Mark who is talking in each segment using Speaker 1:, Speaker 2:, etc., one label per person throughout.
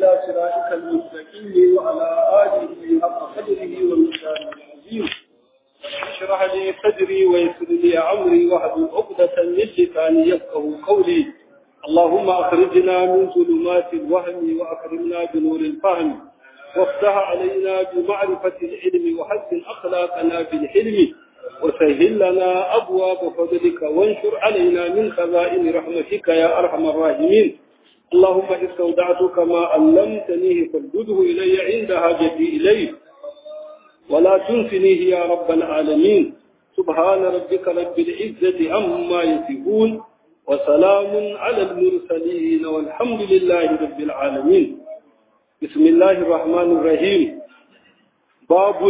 Speaker 1: إلى صراطك المستقيم وعلى آله حق قدره والمكان العظيم اشرح لي صدري ويسر لي أمري واحلل عقدة من لساني يفقه قولي اللهم أخرجنا من ظلمات الوهم وأكرمنا بنور الفهم وافتح علينا بمعرفة العلم وحسن أخلاقنا بالحلم وسهل لنا أبواب فضلك وانشر علينا من خزائن رحمتك يا أرحم الراحمين اللهم استودعتك ما علمتنيه فردده إلي عند حاجتي إليه ولا تنسنيه يا رب العالمين سبحان ربك رب العزة عما يصفون وسلام على المرسلين والحمد لله رب العالمين بسم الله الرحمن الرحيم باب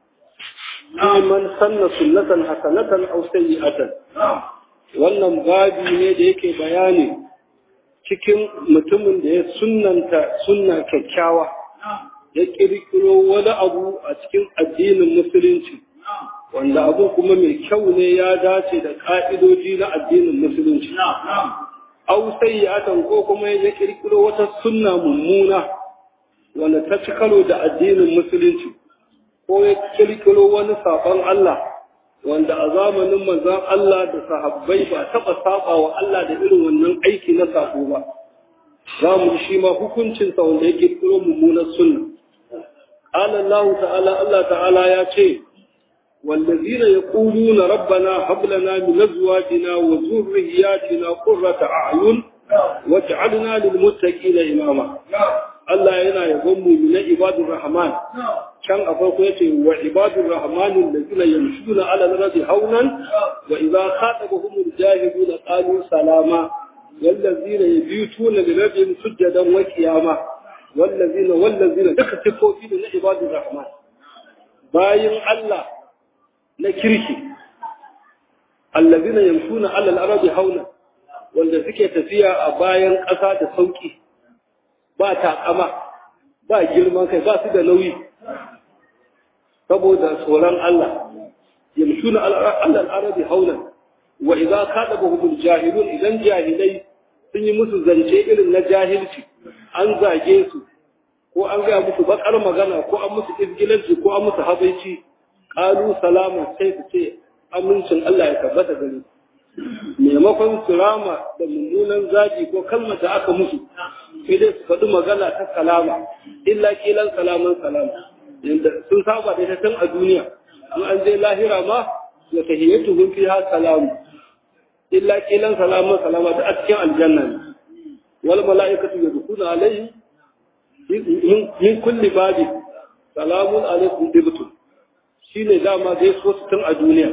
Speaker 1: من سن سنة حسنة أو سيئة wannan babi ne da yake bayani cikin mutumin da ya sunnanta sunna kyakkyawa ya kirkiro wani abu a cikin addinin musulunci wanda abu kuma mai kyau ne ya dace da ka'idoji na addinin musulunci au sayyatan ko kuma ya kirkiro wata sunna mummuna wanda ta ci karo da addinin musulunci ko ya kirkiro wani sabon Allah wanda a zamanin manzon Allah da sahabbai ba taɓa saba wa Allah da irin wannan aiki na sako ba za mu shi ma hukuncinsa wanda ya kirkiro mummunar sunna قال الله تعالى الله تعالى يا شيء والذين يقولون ربنا هب لنا من ازواجنا وذرياتنا قرة اعين واجعلنا للمتقين اماما Allah yana yabon mu na ibadur rahman can a farko yace wa ibadur rahman allazina yamshuna ala al-ardi hawnan wa idha khatabahum al-jahiluna qalu salama wallazina yabituna li rabbihim sujadan wa qiyama wallazina wallazina duka sifofi ne na ibadur rahman bayin Allah na kirki allazina yamshuna ala al-ardi hawnan wanda suke tafiya a bayan ƙasa da sauki ba taƙama ba girman kai ba su da nauyi saboda tsoron Allah yamshuna alal arabi haulan wa idza kadabahum jahilun idan jahilai sun yi musu zance irin na jahilci an zage su ko an gaya musu bakar magana ko an musu izgilanci ko an musu habaici qalu salama sai su ce amincin Allah ya tabbata gare maimakon su rama da mummunan zaji ko kalmar da aka musu sai dai su faɗi magana ta salama illa kilan salaman salama yanda sun saba da tun a duniya in an je lahira ma ya tahiyyatu hun fiha salamu illa kilan salaman salama da a cikin aljanna ne wal mala'ikatu yadkhuluna alayhi min kulli babi salamun alaikum dibtum shine dama dai so tun a duniya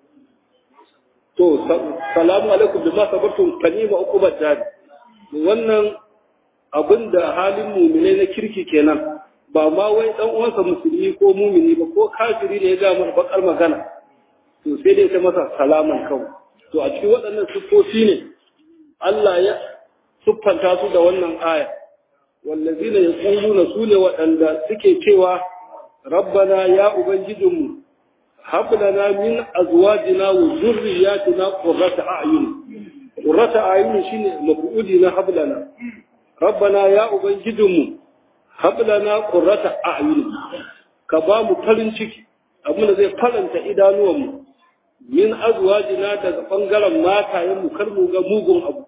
Speaker 1: to salamu alaikum bima sabartum kanima uqubat jari wannan abinda halin mumine na kirki kenan ba ma wai dan uwansa musulmi ko mumini ba ko kafiri ne ya ga mana bakar magana to sai dai ta masa salaman kawai to a cikin waɗannan siffofi ne Allah ya siffanta su da wannan aya wallazina yaquluna sune waɗanda suke cewa rabbana ya ubangijinmu هب لنا من أزواجنا وذرياتنا قرة أعين قرة أعين شيء مفعولنا هب لنا ربنا يا أبنجدهم هب لنا قرة أعين كبام فلن شكي أبونا زي فلن تإدانوهم من أزواجنا تغفنغل ما تايم كرمو غموغم أبو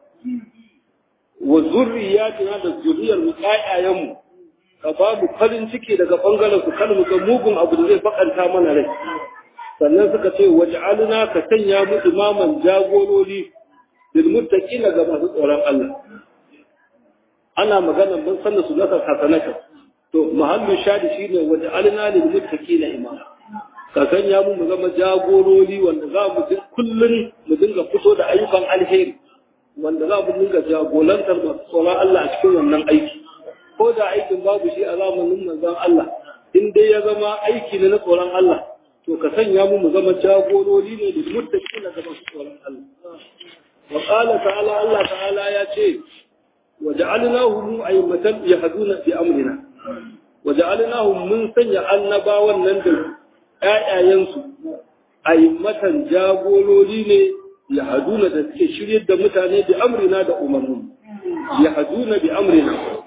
Speaker 1: وذرياتنا تذرية المقايا يمو ka ba mu farin ciki daga bangaren su kan mu ga mugun abu da zai bakanta mana rai sannan suka ce waj'alna ka sanya mu imaman jagorori lil muttaqina ga masu tsoron Allah ana magana mun sanna su nasa hasanaka to mahallu shadi shine waj'alna lil muttaqina imama ka sanya mu mu zama jagorori wanda za mu kullun mu dinga fito da ayyukan alheri wanda za mu dinga jagorantar masu tsoron Allah a cikin wannan aiki ko da aikin babu shi a zamanin manzon Allah in dai ya zama aiki ne na tsoron Allah to ka sanya mu mu zama jagorori ne da muttaqin da masu tsoron Allah wa qala ta'ala Allah ta'ala ya ce wa ja'alnahum ayyamatan yahduna bi amrina wa ja'alnahum mun sanya annabawan nan da ƴaƴayensu ayyamatan jagorori ne yahduna da suke shiryar da mutane bi amrina da umarnin yahduna bi amrina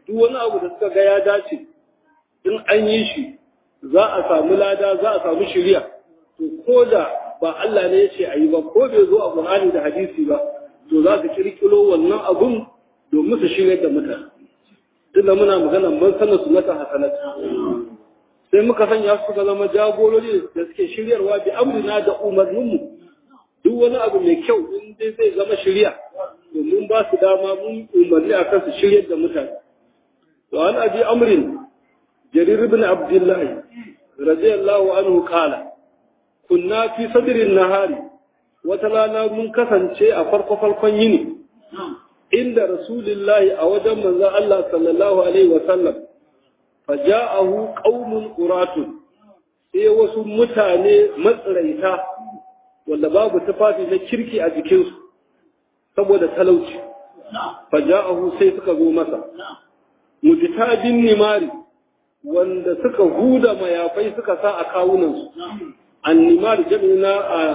Speaker 1: duk wani abu da suka ga ya dace in an yi shi za a samu lada za a samu shiriya to ko da ba Allah ne ya ce a yi ba ko bai zo a Qur'ani da hadisi ba to za su kirkiro wannan abun domin su shirya da mutane tunda muna magana man sana sunnata hasanata sai muka sanya su ga zama jagorori da suke shiryarwa bi amrina da umarninmu duk wani abu mai kyau in dai zai zama shirya domin ba su dama mun umarni a kan su shiryar da mutane wa an abi amrin jarir ibn abdullah radiyallahu anhu qala kunna fi sadrin nahari wata rana mun kasance a farko farkon yini inda rasulullahi a wajen manzon Allah sallallahu alaihi wa sallam faja'ahu qaumun quratun sai wasu mutane matsiraita wanda babu tufafi na kirki a jikinsu saboda talauci faja'ahu sai suka zo masa mujtabin nimari wanda suka huda mayafai suka sa a kawunansu annimar jami'ina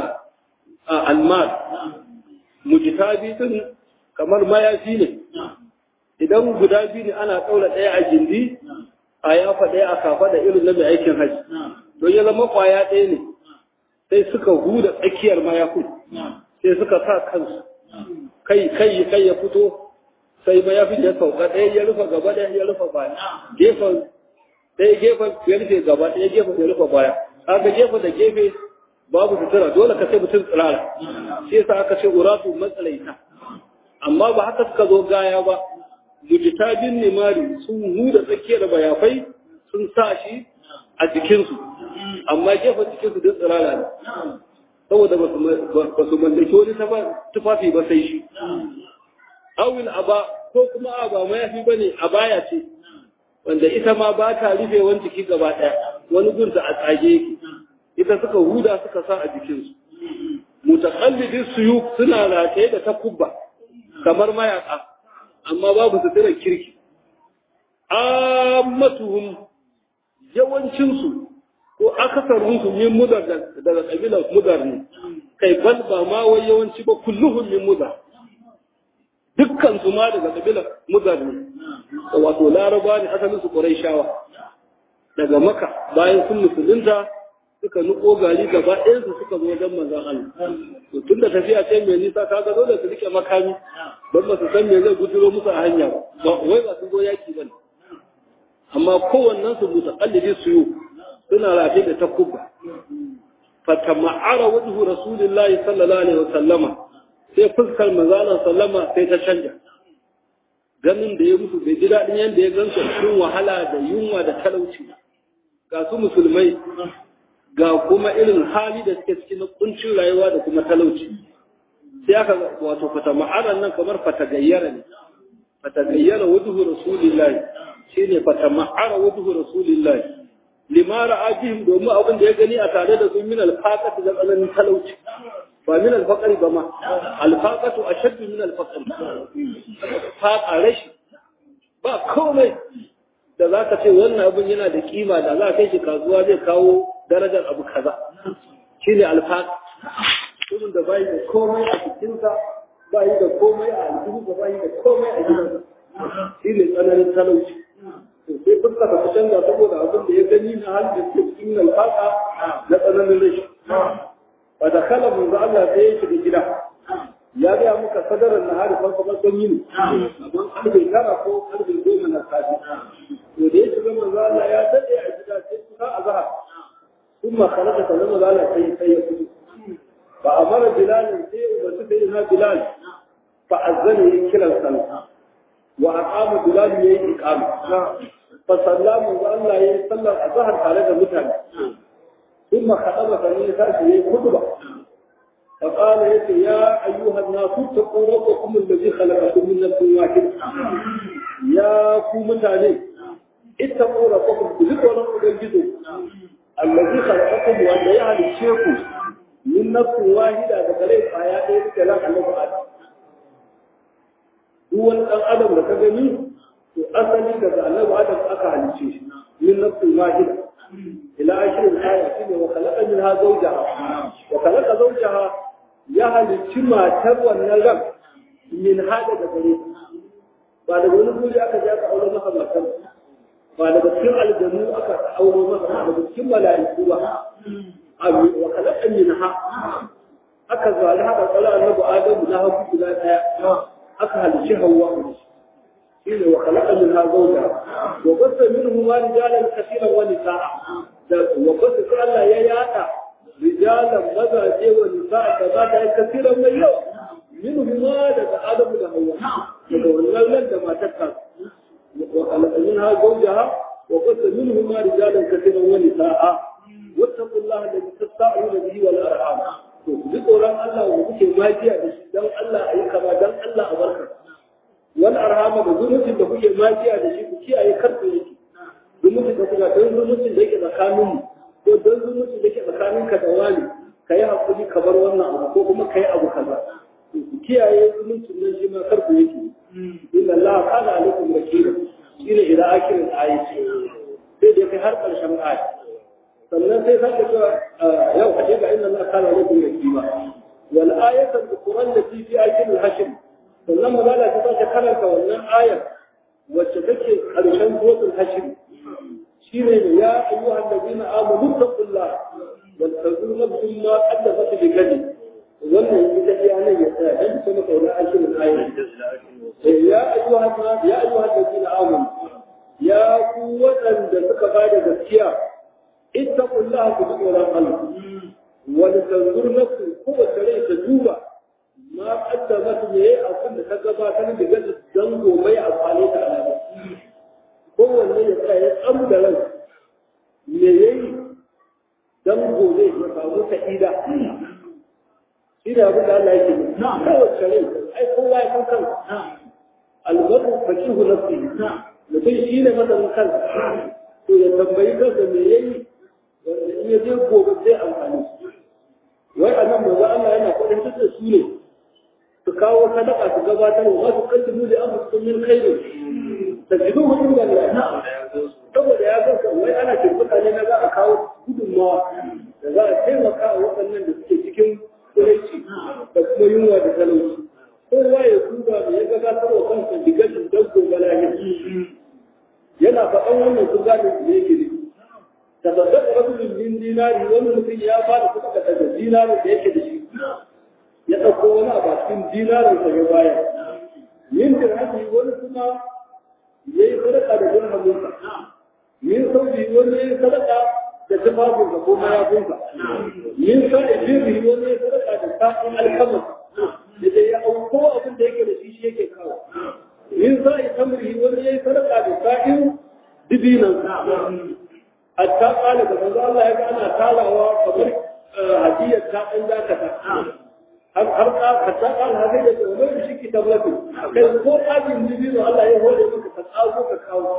Speaker 1: a almar mujtabi din kamar mayafi ne idan guda biyu ne ana ɗaura ɗaya a gindi a yafa ɗaya a kafa da irin na mai aikin haji don ya zama kwaya ɗaya ne sai suka huda tsakiyar mayafin sai suka sa kansu kai kai kai ya fito sai mayafin ya sauka ɗaya ya rufe gaba ɗaya ya rufe baya gefen ɗaya gefen ya rufe gaba ɗaya gefen ya rufe baya kaga gefen da gefe babu sutura dole ka sai mutum tsirara shi yasa aka ce uratu matsalaita amma ba haka suka zo gaya ba mujtabin nimari sun huda tsakiyar bayafai sun sa shi a jikinsu amma gefen jikinsu duk tsirara ne saboda ba su mallaki wani tufafi ba sai shi awil aba ko kuma a ba mayafi ba ne a baya ce wanda ita ma ba ta rufe wani jiki gaba ɗaya wani gunta a tsage yake ita suka huda suka sa a jikinsu mutakallidin suyu suna rataye da takubba kamar mayaka amma babu sutura kirki ammatuhum yawancinsu ko akasarinsu min mudar daga kabilar mudar ne kai bal ba ma wai yawanci ba kulluhum min mudar dukkan su ma daga kabilar mudar ne wato laraba ne asalin su quraishawa daga maka bayan sun musulunta suka nuko gari gaba ɗayan su suka zo wajen manzon Allah to tun da tafiya ce mai nisa ka ga dole su rike makami don ba su san me zai guduro musu a hanya ba wai ba su zo yaki ba amma kowannen su mutaqallidi su yi suna rafe da takubba fatama'ara wajhu rasulillahi sallallahu alaihi wasallama sai fuskar manzon sallama sai ta canja ganin da ya musu bai ji daɗin yadda ya gansu cikin wahala da yunwa da talauci ga su musulmai ga kuma irin hali da suke cikin na kuncin rayuwa da kuma talauci sai aka wato fata ma'anar nan kamar fata gayyara ne fata gayyara wajhu rasulillahi shine fata ma'ara wajhu rasulillahi lima ra'a bihim domin abin da ya gani a tare da su min alfaqati da tsananin talauci ba min alfaqari ba ma alfaqatu ashaddu min alfaqari faqa rashi ba komai da zaka ce wannan abin yana da kima da za ka kai shi kasuwa zai kawo darajar abu kaza shine alfaq mutumin da bai da komai a cikinsa bai da komai a aljihu bai da komai a gidansa shine tsananin talauci sai fuska ta canza saboda abin da ya gani na hal da ke cikin alfaka na tsananin rashi ba da kala manzo Allah sai ya shiga gida ya ga muka sadarar na hari farko farkon yini amma karfe tara ko karfe goma na safe to da ya shiga manzo Allah ya dade a gida sai kusa azhar kuma khalaqa ta zama Allah sai sai ya fito fa amara bilal sai ya suka yi na bilal fa azzana ya kira sallah wa aqama bilal yayi iqama fa sallamu wa Allah yayi sallar azhar tare da mutane kuma khadaba fa ne sai yayi khutba fa qala yati ya ayyuha an-nas taqu rabbakum alladhi khalaqakum min nafsin wahidah ya ku mutane ittaqu rabbakum ku ji tsoron ubangiji alladhi khalaqakum wanda ya halice ku min nafsin wahida daga rai kwaya ɗaya suke lan Allah Adam duk wani ɗan adam da ka gani to asali daga annabi adam aka halice shi min nafsin wahida ila ashirin aya shine wa khalaqa minha zawjaha wa khalaqa zawjaha ya halicci matar wannan ran min hada da gare ba daga wani guri aka je aka aure masa matar ba daga cikin aljanu aka aure masa ba daga cikin mala'iku ba abu wa khalaqan minha aka zali haka tsala annabi adamu na hagu guda daya aka halici hawa shine wa khalaqa minha zawja wa qassa minhuma rijalan kaseeran wa nisaa da wa qassa sai Allah ya yada rijalan mazaje wa nisaa da mata ya kaseeran mai yawa minhuma daga adamu da hawa daga wannan nan da matar ta wa khalaqa minha zawjaha wa qassa minhuma rijalan kaseeran wa nisaa wattaqullaha alladhi tasta'inu bihi wal arham to duk tsoron Allah wa kuke magiya da shi dan Allah ayi kama dan Allah a barka wani arhama da zumuncin da kuke majiya da shi ku kiyaye karfe yake zumuncin da kuka don zumuncin da yake tsakanin mu ko don zumuncin da yake tsakanin ka da wani ka yi hakuri ka bar wannan abu ko kuma ka yi abu kaza ku kiyaye zumuncin nan shi ma karfe yake inna Allah kana alaikum wakila shine ila akirin ayati sai da kai har karshen aya sannan sai sake cewa yau a ce ga inna Allah kana alaikum wakila wal ayatu al-qur'an lati fi ayatil hashr sannan magana ta sake karanta wannan ayar wacce take ƙarshen suratul hashr shine ne ya ayyuha allazina amanu taqullah wal tazur nafsun ma qaddamat bi gadi wannan ita iya nan ya tsaya dan kuma kauna ashirin ayar ya ayyuha ya ayyuha allazina amanu ya ku waɗanda suka bada gaskiya ittaqullaha ku ji tsoron Allah wal tazur nafsun kowace rai ta duba ma kaddamat ne abin da ta gabatar da gaza dan gobe a amfani da alaƙa kowanne ya tsaya ya tsamu da ran me yayi dan gobe ya samu sa'ida shi da abin da Allah yake yi kowace rai ai kowa ya san kansa albaru fakihu nafsi mutum shi ne masanin kansa to ya tambayi kansa me yayi wanda in ya je gobe zai amfani wai a nan manzo Allah yana kwadin da su ne su kawo sadaka su gabatar wa masu kaddimu da abu sun min khairu tajidu hudun da Allah saboda ya ga wai ana kirkuta ne na za a kawo gudunmawa da za a taimaka a waɗannan da suke cikin kuraici da kuma yunwa da talauci kowa ya duba da ya gabatar wa kansa digashin dabbo balahir yana faɗan wannan su gane da yake ne tasaddaq rajulun min dinari wani mutum ya fara kuɗa daga dinarin da yake da shi ya ɗauko wani abu a cikin dinarin sa ya baya yin dirhami wani kuma ya yi sadaka da dirhaminsa yin sauki wani ya yi sadaka da tufafinsa ko mayafinsa yin sa'i birri wani ya yi sadaka da sa'in alkamar da dai ya auko abin da yake da shi shi yake kawo yin sa'i tamri wani ya yi sadaka da sa'in dibinansa hatta kala da manzo Allah ya ga ana talawa kamar hadiyar ta ɗan dakata har har ka hatta kala haka da wani shi ki tabbatu kai ko ajin dibino Allah ya hore maka ka tsago ka kawo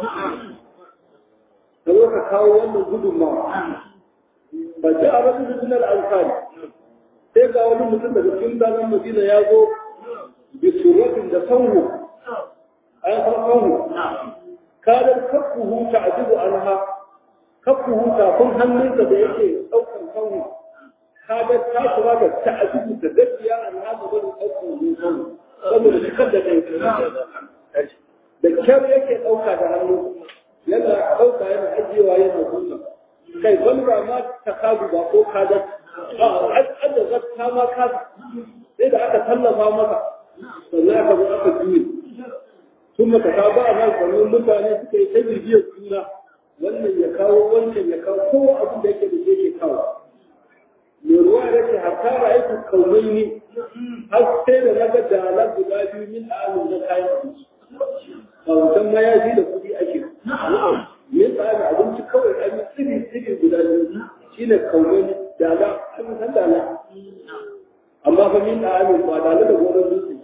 Speaker 1: ka zo ka kawo wannan gudunmawa ba ji a rasu da sunan alfani sai ga wani mutum daga cikin zanen madina ya zo bi suratin da sanwo an san sanwo kadar kafuhu ta ajibu anha kafuhu tafin hannunsa da yake ɗaukar sanwo kadar ta kuma da ta ajibu da gaskiya anha ga wani ɗaukar sanwo saboda cikar da kai da kyar yake ɗauka da hannu yana ɗauka yana ajiyewa yana zuwa kai wani ba ma ta kagu ba ko kadar adda zakka ma ka sai da aka tallafa maka sannan aka zo aka juye sun maka ka ba nan kamar mutane suka yi ta bibiyar juna wannan ya kawo wancan ya kawo kowa abin da yake da shi yake kawo mai ruwa ya ce hatta ba aiki kaunai ne har sai da na ga dalar guda biyu min amin na kayan abinci a wancan mayafi da kuɗi ake min tsarin abinci kawai an yi tsiri tsiri guda biyu shine kaunai dala an san dala amma fa min da amin ba dala da gonar dutse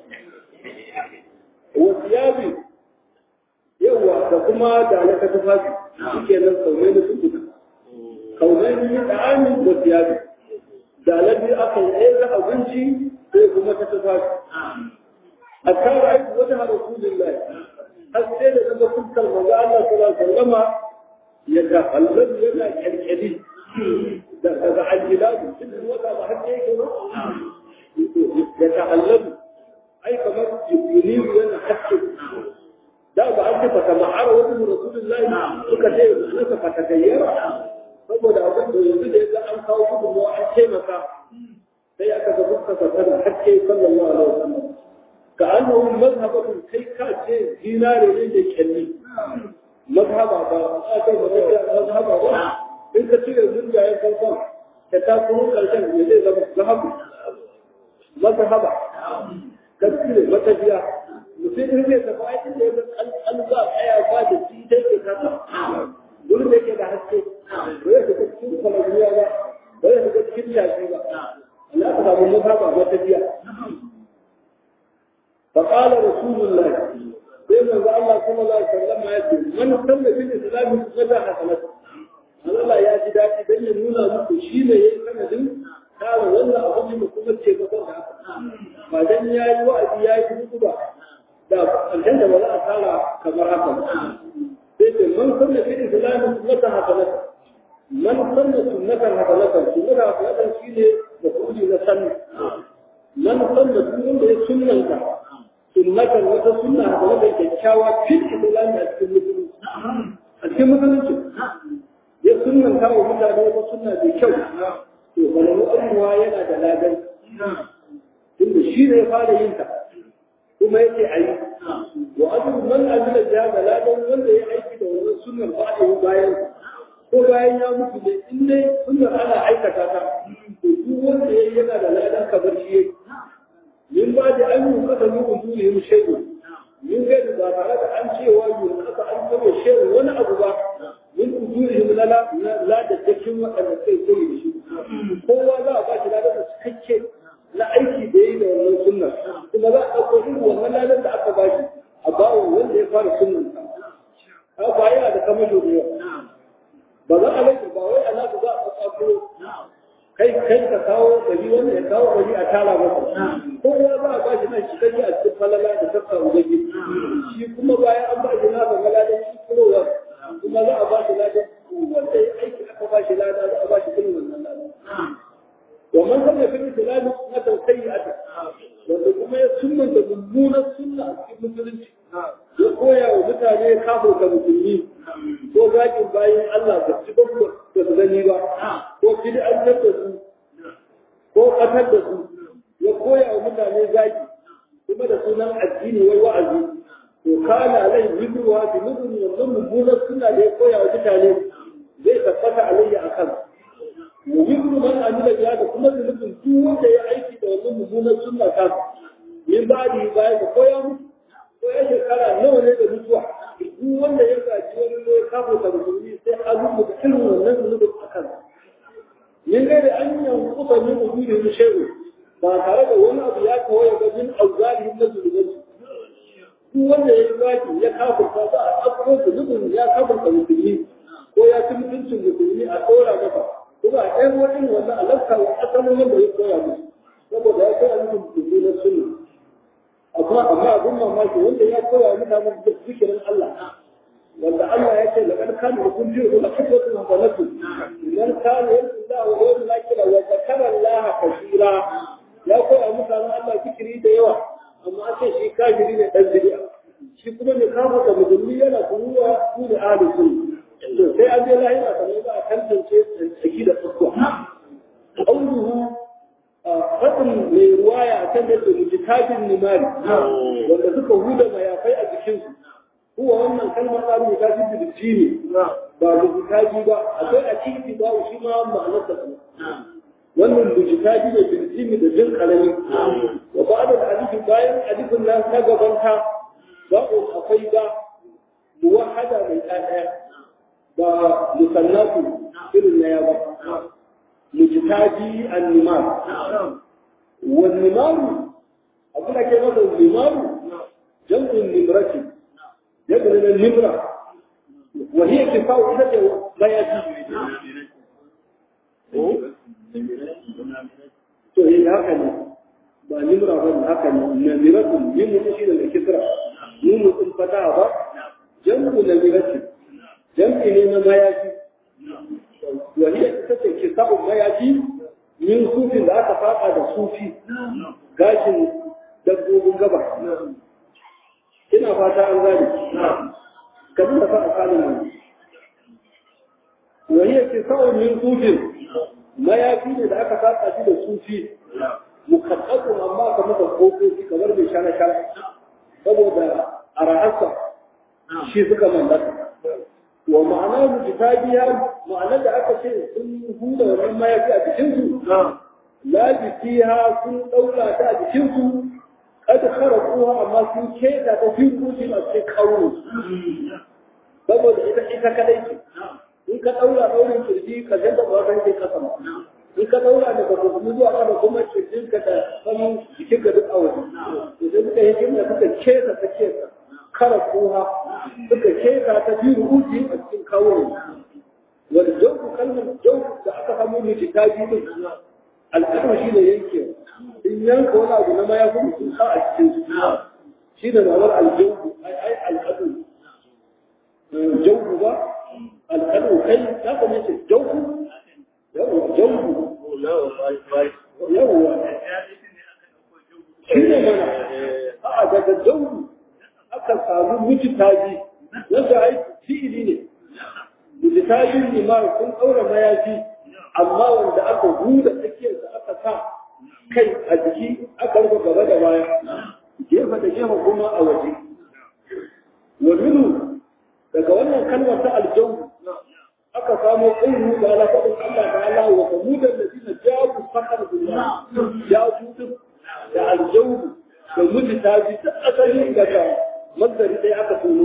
Speaker 1: wasu yabi yawa da kuma dala ta tufafi suke nan kaunai na sun duka kaunai min da amin wasu yabi dala biyu aka yi ɗaya ga abinci sai kuma ta tufafi a kan aiki wata har rasulullahi har sai da daga fuskar manzo Allah sallallahu alaihi wasallama ya ga Allah yana kyalkyali daga aljilabu cikin wata ba har yake ba ya ta'allabu ai kamar yunibu yana haske da ba an ce fata ma'ara wani rasulullahi suka ce suka fata gayyara saboda abin da yanzu da ya an kawo gudunmawa an taimaka sai aka ga fuskar sa tana hakke sallallahu alaihi wasallam ka annahu mazhabatun kai ka ce dinare ne da kyalli mazhaba ba a kai ba kai mazhaba ba in ka cire zunjayen farkon ka ta kuma karshen ya zai zama zahabu mazhaba ka cire matafiya mutum in zai tafi aikin da ya ga an za a tsaya ba da shi dai ke kasa wurin da yake da haske ba ya shiga cikin kwalabiya ba ba ya shiga cikin yashi ba Allah ka samu mazhaba matafiya فقال رسول الله بين الله صلى الله عليه وسلم يقول من صلى في الاسلام ماذا حصلت Allah ya ji daɗi don ya nuna muku shi ne ya yi sanadin kare wannan abin da kuma ce ba da haka. Ba dan ya yi wa'azi ya yi hudu ba da ƙarshen da ba za a tara kamar haka ba. Sai ce man sanna fi islami sunnata hasanata. Man sanna sunnatan hasanata. Sunnata hasanata shi ne da kuɗi na sanna. Man sanna duk wanda ya sunnanta sunnatar wata sunna da wata kyakkyawa fil islami a cikin musulunci a cikin musulunci ya sunnanta wa mutane wata sunna mai kyau to balalu abuwa yana da ladan tunda shi ne ya fara yin ta kuma yake a yi wa abu man amila da da ladan wanda ya aiki da wannan sunnar ba a yi bayan ko bayan ya mutu ne in dai sunnar ana aikata ta to duk wanda ya yana da ladan kabar shi yake min ba da an yi kasa yi ujuri yin shaidu min gaidu ba tare da an cewa yi kasa an kama shaidu wani abu ba min ujuri yin lala la da cikin waɗanda sai koyi da shi kowa za a ba shi ladar da cikakke na aiki da yi da wannan sunnar kuma za a ɗauko irin wannan ladar da aka ba shi a bawa wanda ya fara sunnan ka ba yana da kamar da yawa ba za a rage ba wai a nasu za a tsakuro kai kai ka kawo gari wanda ya kawo gari a tara masa kowa za a ba shi nan shi kai a cikin falala da tafka ubangi shi kuma bayan an ba shi nasa maladan shi kurowa kuma za a ba shi ladan duk wanda ya aiki aka ba shi lada za a ba shi irin wannan lada wa man kana fi islam sunnatan sayyi'atan wanda kuma ya sunnanta mummunan sunna a cikin musulunci ya koya wa mutane kafin ka musulmi ko zakin bayan Allah ba su ba ba su gani ba ko bid'antar da su ko ƙatar da su ya koya wa mutane zaki kuma da sunan addini wai wa'azi to kana alai wibruwa bi mudun wannan mummunan suna da ya koya wa mutane zai tabbata alayya akan mu wibru man amila biya da kuma zunubin duk wanda ya aiki da wannan mummunan sunna ta min ba'di bayan da koya musu ko ya shekara nawa ne da mutuwa duk wanda ya gaji wani ne ya kafa da musulmi sai a rubuta irin wannan zunubin akan min gaida an yankuta min ujuri shay'u ba tare da wani abu ya kawo ya gajin auzari na zunubin duk wanda ya yi zaki ya kafurta za a ɗauko zunubin ya kafurta musulmi ko ya ci mutuncin musulmi a ɗora masa kuma a ɗayan wani wannan alaka wa asalin wanda ya koya musu saboda ya koya musu musulmi na sunna amma amma abin mamaki wanda ya koya mutanen zikirin Allah wanda Allah ya ce laqad kana lakum fi uswatun hasanatun idan kana yalla wa yawm lakira wa zakara Allah kaseera ya koya mutanen Allah zikiri da yawa amma an ce shi kafiri ne dan bid'a shi kuma ne kafa da musulmi yana kuruwa su da ahli sunna to sai an je lahira kamar za a tantance tsaki da tsakuwa qawluhu faɗin mai ruwaya a kan yadda mujitabin nimari wanda suka huda mayafai a jikinsu kuwa wannan kalmar ta rubuta shi da jini ba mujitabi ba akwai a cikin ba shi ma ma'anar da wannan mujitabi ne bil jini da jin karami wa ba'da alif bayan alifin nan na gaban ta ba'u akwai ba muwahhada mai ɗaya ba musannatu irin na ya ba مجتاجي النمار والنمار أقول لك مثلا النمار جمع النمرة جمع النمرة وهي كفاء إذا لا يجي to yi haka ne ba nimra ba haka ne namiratun yin mutu shi da kisra yin mutum fata ba jam'u namirati jam'i ne na mayafi wani ita ce ke sabon mayafi min sufin da aka faɗa da sufi gashin dabbobin gaba ina fata an gane ka duba fa asalin nan wa hiya tisa'un min sufin mayafi ne da aka saka shi da sufi mukaddadun amma ka maka kofofi kamar mai shana shana saboda a ra'asa shi suka mallaka wa ma'ana mujtabiya ma'ana da aka ce sun huda wannan mayafi a cikin su la fiha sun daura ta a cikin su kad kharaquha amma sun keta ta fi kuci a cikin kauro saboda ita ita kadai ce in ka daura daurin kirji ka janda ba kan ke kasa in ka daura daga kuma zuwa kada kuma kirjin ka da saman jikin ka duk a waje idan suka yi jimla suka keta ta keta kara koha suka keta ta fi rubuci a cikin kawo wanda jauku kalmar jauku da aka samu ne ta ji din alƙalma shi ne yanke in yanka wani abu na maya kuma sun sa a cikin su shi da ma'anar aljauku ai ai alƙadu jauku ba alƙadu kai ta kuma ce jauku yawwa jauku yawwa shi ne mana a'a daga jauku aka samu mujitaji wanda ai fi'ili ne mujtajin limar sun daura mayafi amma wanda aka huda tsakiyar da aka sa kai a jiki aka rufe gaba da baya gefe da gefe kuma a waje wa minu daga wannan kalmar ta aljawu aka samo ƙaunu da ala faɗin Allah da Allah wa kamudan da zina jabu fakar billah ya tutu da aljawu da mujtaji ta asali daga mazari ɗaya aka tono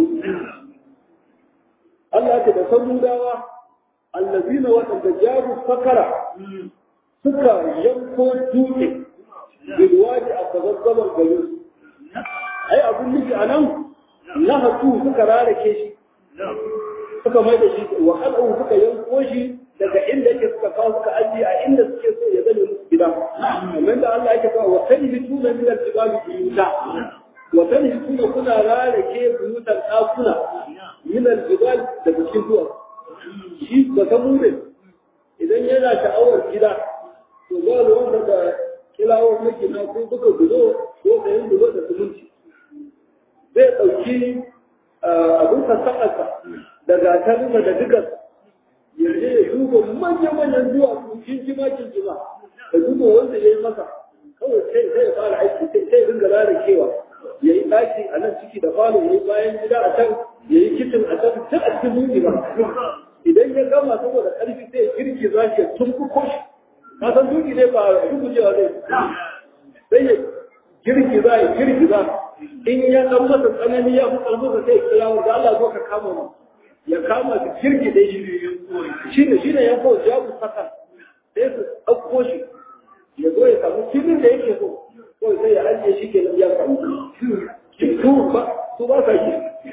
Speaker 1: Allah ce da samudawa allazina waɗanda jaru fakara suka yanko dutse bilwaji a gabazzabar garin ai abin nufi a nan na hatu suka rarake shi suka mai da shi wa al'u suka yanko shi daga inda yake suka kawo suka ajiye a inda suke so ya zame musu gida kamar da Allah yake kawo wa kan hitu na min al-jibali buyuta wa kan hitu kuna rarake buyutan ɗakuna min al-jibal daga cikin duwatsu shi ba ta mure idan yana sha'awar gida to ba ruwan da kilawar makina ko buga gudo ko sayan gudo da sumunci zai ɗauki abin sassaƙarsa da gatarinsa da dukas ya je ya duba manya-manyan duwatsu kinjima kinjima da duba wanda ya yi masa kawai sai sai ya fara aiki sai sai ringa lalacewa ya yi ɗaki a nan ciki da falo ya yi bayan gida a can ya yi kicin a can duk a cikin zuci ba idan ya gama saboda ƙarfi sai ya girki za shi ya tumbuko shi ka san duki ne ba rubucewa zai sai ya girki za ya girki za in ya dan masa tsanani ya fi ƙarfinsa sai ya kira wanda Allah zo ka kama mu ya kama su girki dai shi ne shi ne ya ko ya ku saka sai su ɗauko shi ya zo ya samu filin da yake so ko sai ya ajiye shi ke ya samu su ba su ba sa yi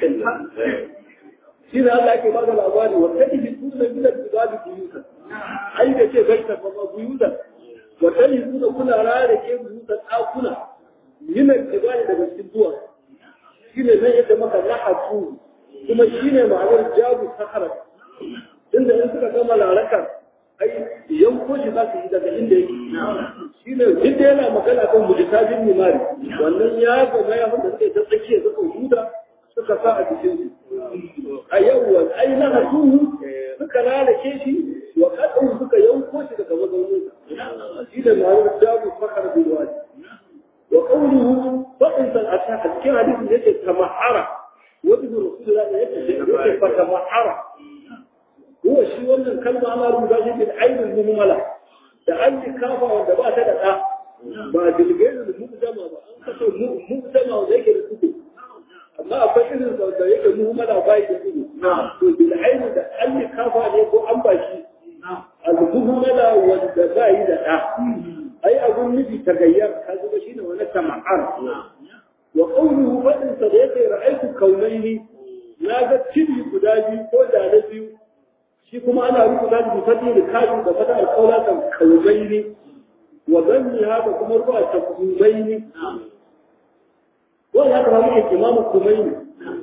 Speaker 1: shi ne Allah yake bada labari wa kadi bi sunna min al-jibali buyuta ai da ce gaita ba ba buyuta wa kadi sunna kuna rare ke buyuta dakuna min al-jibali daga cikin duwa shi ne zai yadda maka lahatu kuma shi ne ma'anar jabu sakara inda in suka gama laraka ai yanko shi za su yi daga inda yake shi ne duk da yana magana kan mujitajin nimari wannan ya gama ya da suka yi ta tsakiya suka huda suka sa a cikin su a yawwa ai na hasuhu suka lalace shi wa kadan suka yanko shi daga mazaunin sa shi da ma'anar jabu fakar bil wadi wa qawluhu fa'in san a cikin hadisin da yake tamahara wani rasulullah da yake yake fa tamahara هو شيء wannan kalma ana rubuta shi bil ainul muhmala da an yi kafa wanda ba ta da da ba dilgairul mu'jama ba an kaso mu'jama wanda yake da suku amma akwai irin da yake muhmala ba yake suku to bil ainul da an yi kafa ne ko an bashi al muhmala wanda ba yi da da ai abun nufi tagayyar ka zuba shine wani tama'ar wa qawluhu fadin sa da yake ra'aytu kaunaini na ga cibi guda biyu ko da na biyu shi kuma ana rubuta da fadi da kaji da fata alƙawla kan kalbaini wa zanni haka kuma ruwa ta kubaini wannan haka muke imamu kumaini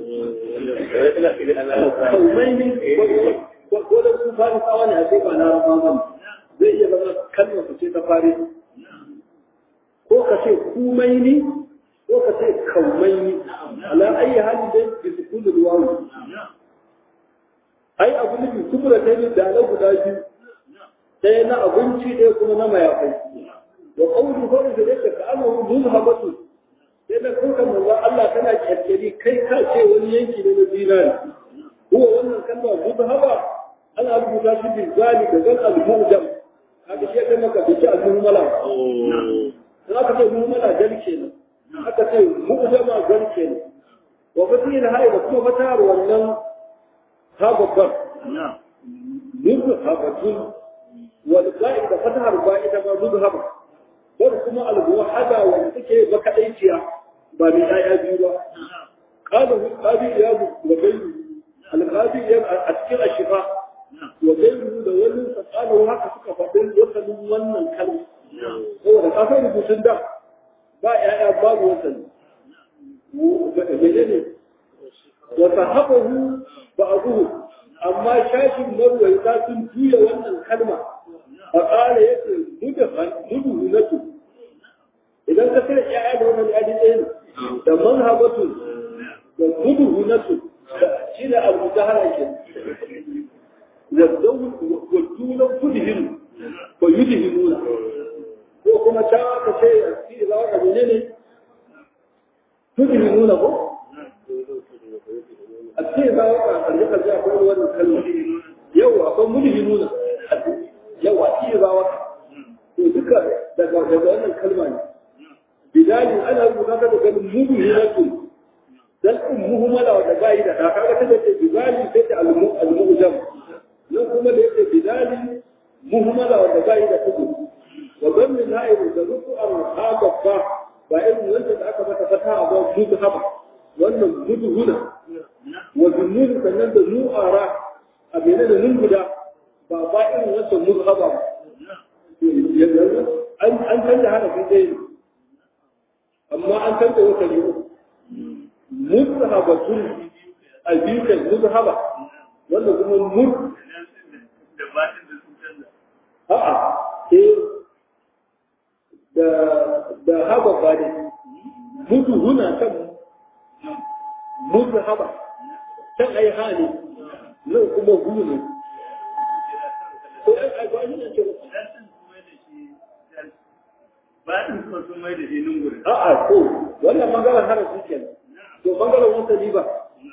Speaker 1: kumaini ko da sun fara tsawa ne a sai ba na ramadan zai iya zama kalmar su ce ta fari ko ka ce kumaini ko ka ce kaumaini ala ayi abu nufi kubura ta yi da na guda biyu ɗaya na abinci ɗaya kuma na mayafai wa qawlu qawlu da yake ka annahu muzhabatu sai da kuka manzo Allah tana kyalkyali kai ka ce wani yanki ne na zinari huwa wannan kalma muzhaba ana rubuta shi bil zali da zal al mujam kaga shi kai maka bi al mu'mala dan aka ce mu'mala gal kenan aka ce mu'jama gal kenan wa fatina hay da kuma fatar wannan ha babban muzhabatun wal ba'i da fatar ba'i da ma muzhaba wanda kuma al-muwahhada wanda take makaɗaiciya ba mai ɗaya biyu ba qala hu qadi ya bu wa bayru al-qadi ya a cikin ashifa wa bayru da wani sa qala haka suka faɗin wasalin wannan kalma saboda ka san rubutun da ba ƴaƴa babu wasali menene wa sahabahu ba'duhu amma shashin marwaita sun juya wannan kalma فقال يقول مدخل مدهنة إذا كثير إعادة من الأدين ده منهبة ده مدهنة شيء المدهنة كده والدول والدولة تدهن ويدهنون وكما شاء كشيء في إذا وقع منين تدهنون هو الشيء إذا وقع طريقة جاء كل واحد كلمة يوه أقول مدهنون yawa iya ba wata to duka daga daga wannan kalma ne bidali ana rubuta ta da ganin mudu hinatu dan in muhimmala wanda ba yi da da kaga ta ce bidali sai ta al-mu'jam nan kuma da yake bidali muhimmala wanda ba yi da tudu wa gamin ha'iru da rufu al-habba ba irin wanda da aka mata fata ba mudu haba wannan mudu huna wa zunnun sannan da nu'ara a bene da nun guda ba ba irin wata muzhaba ba an an canza harafin ɗaya ne amma an canza wata ne muzhabatun a biyu kai muzhaba wanda kuma muz a'a eh da da haba ba ne mutu huna kan muzhaba can ai hali nan kuma hu ne A'a ko wannan bangaren harafi ke to bangaren wata ba.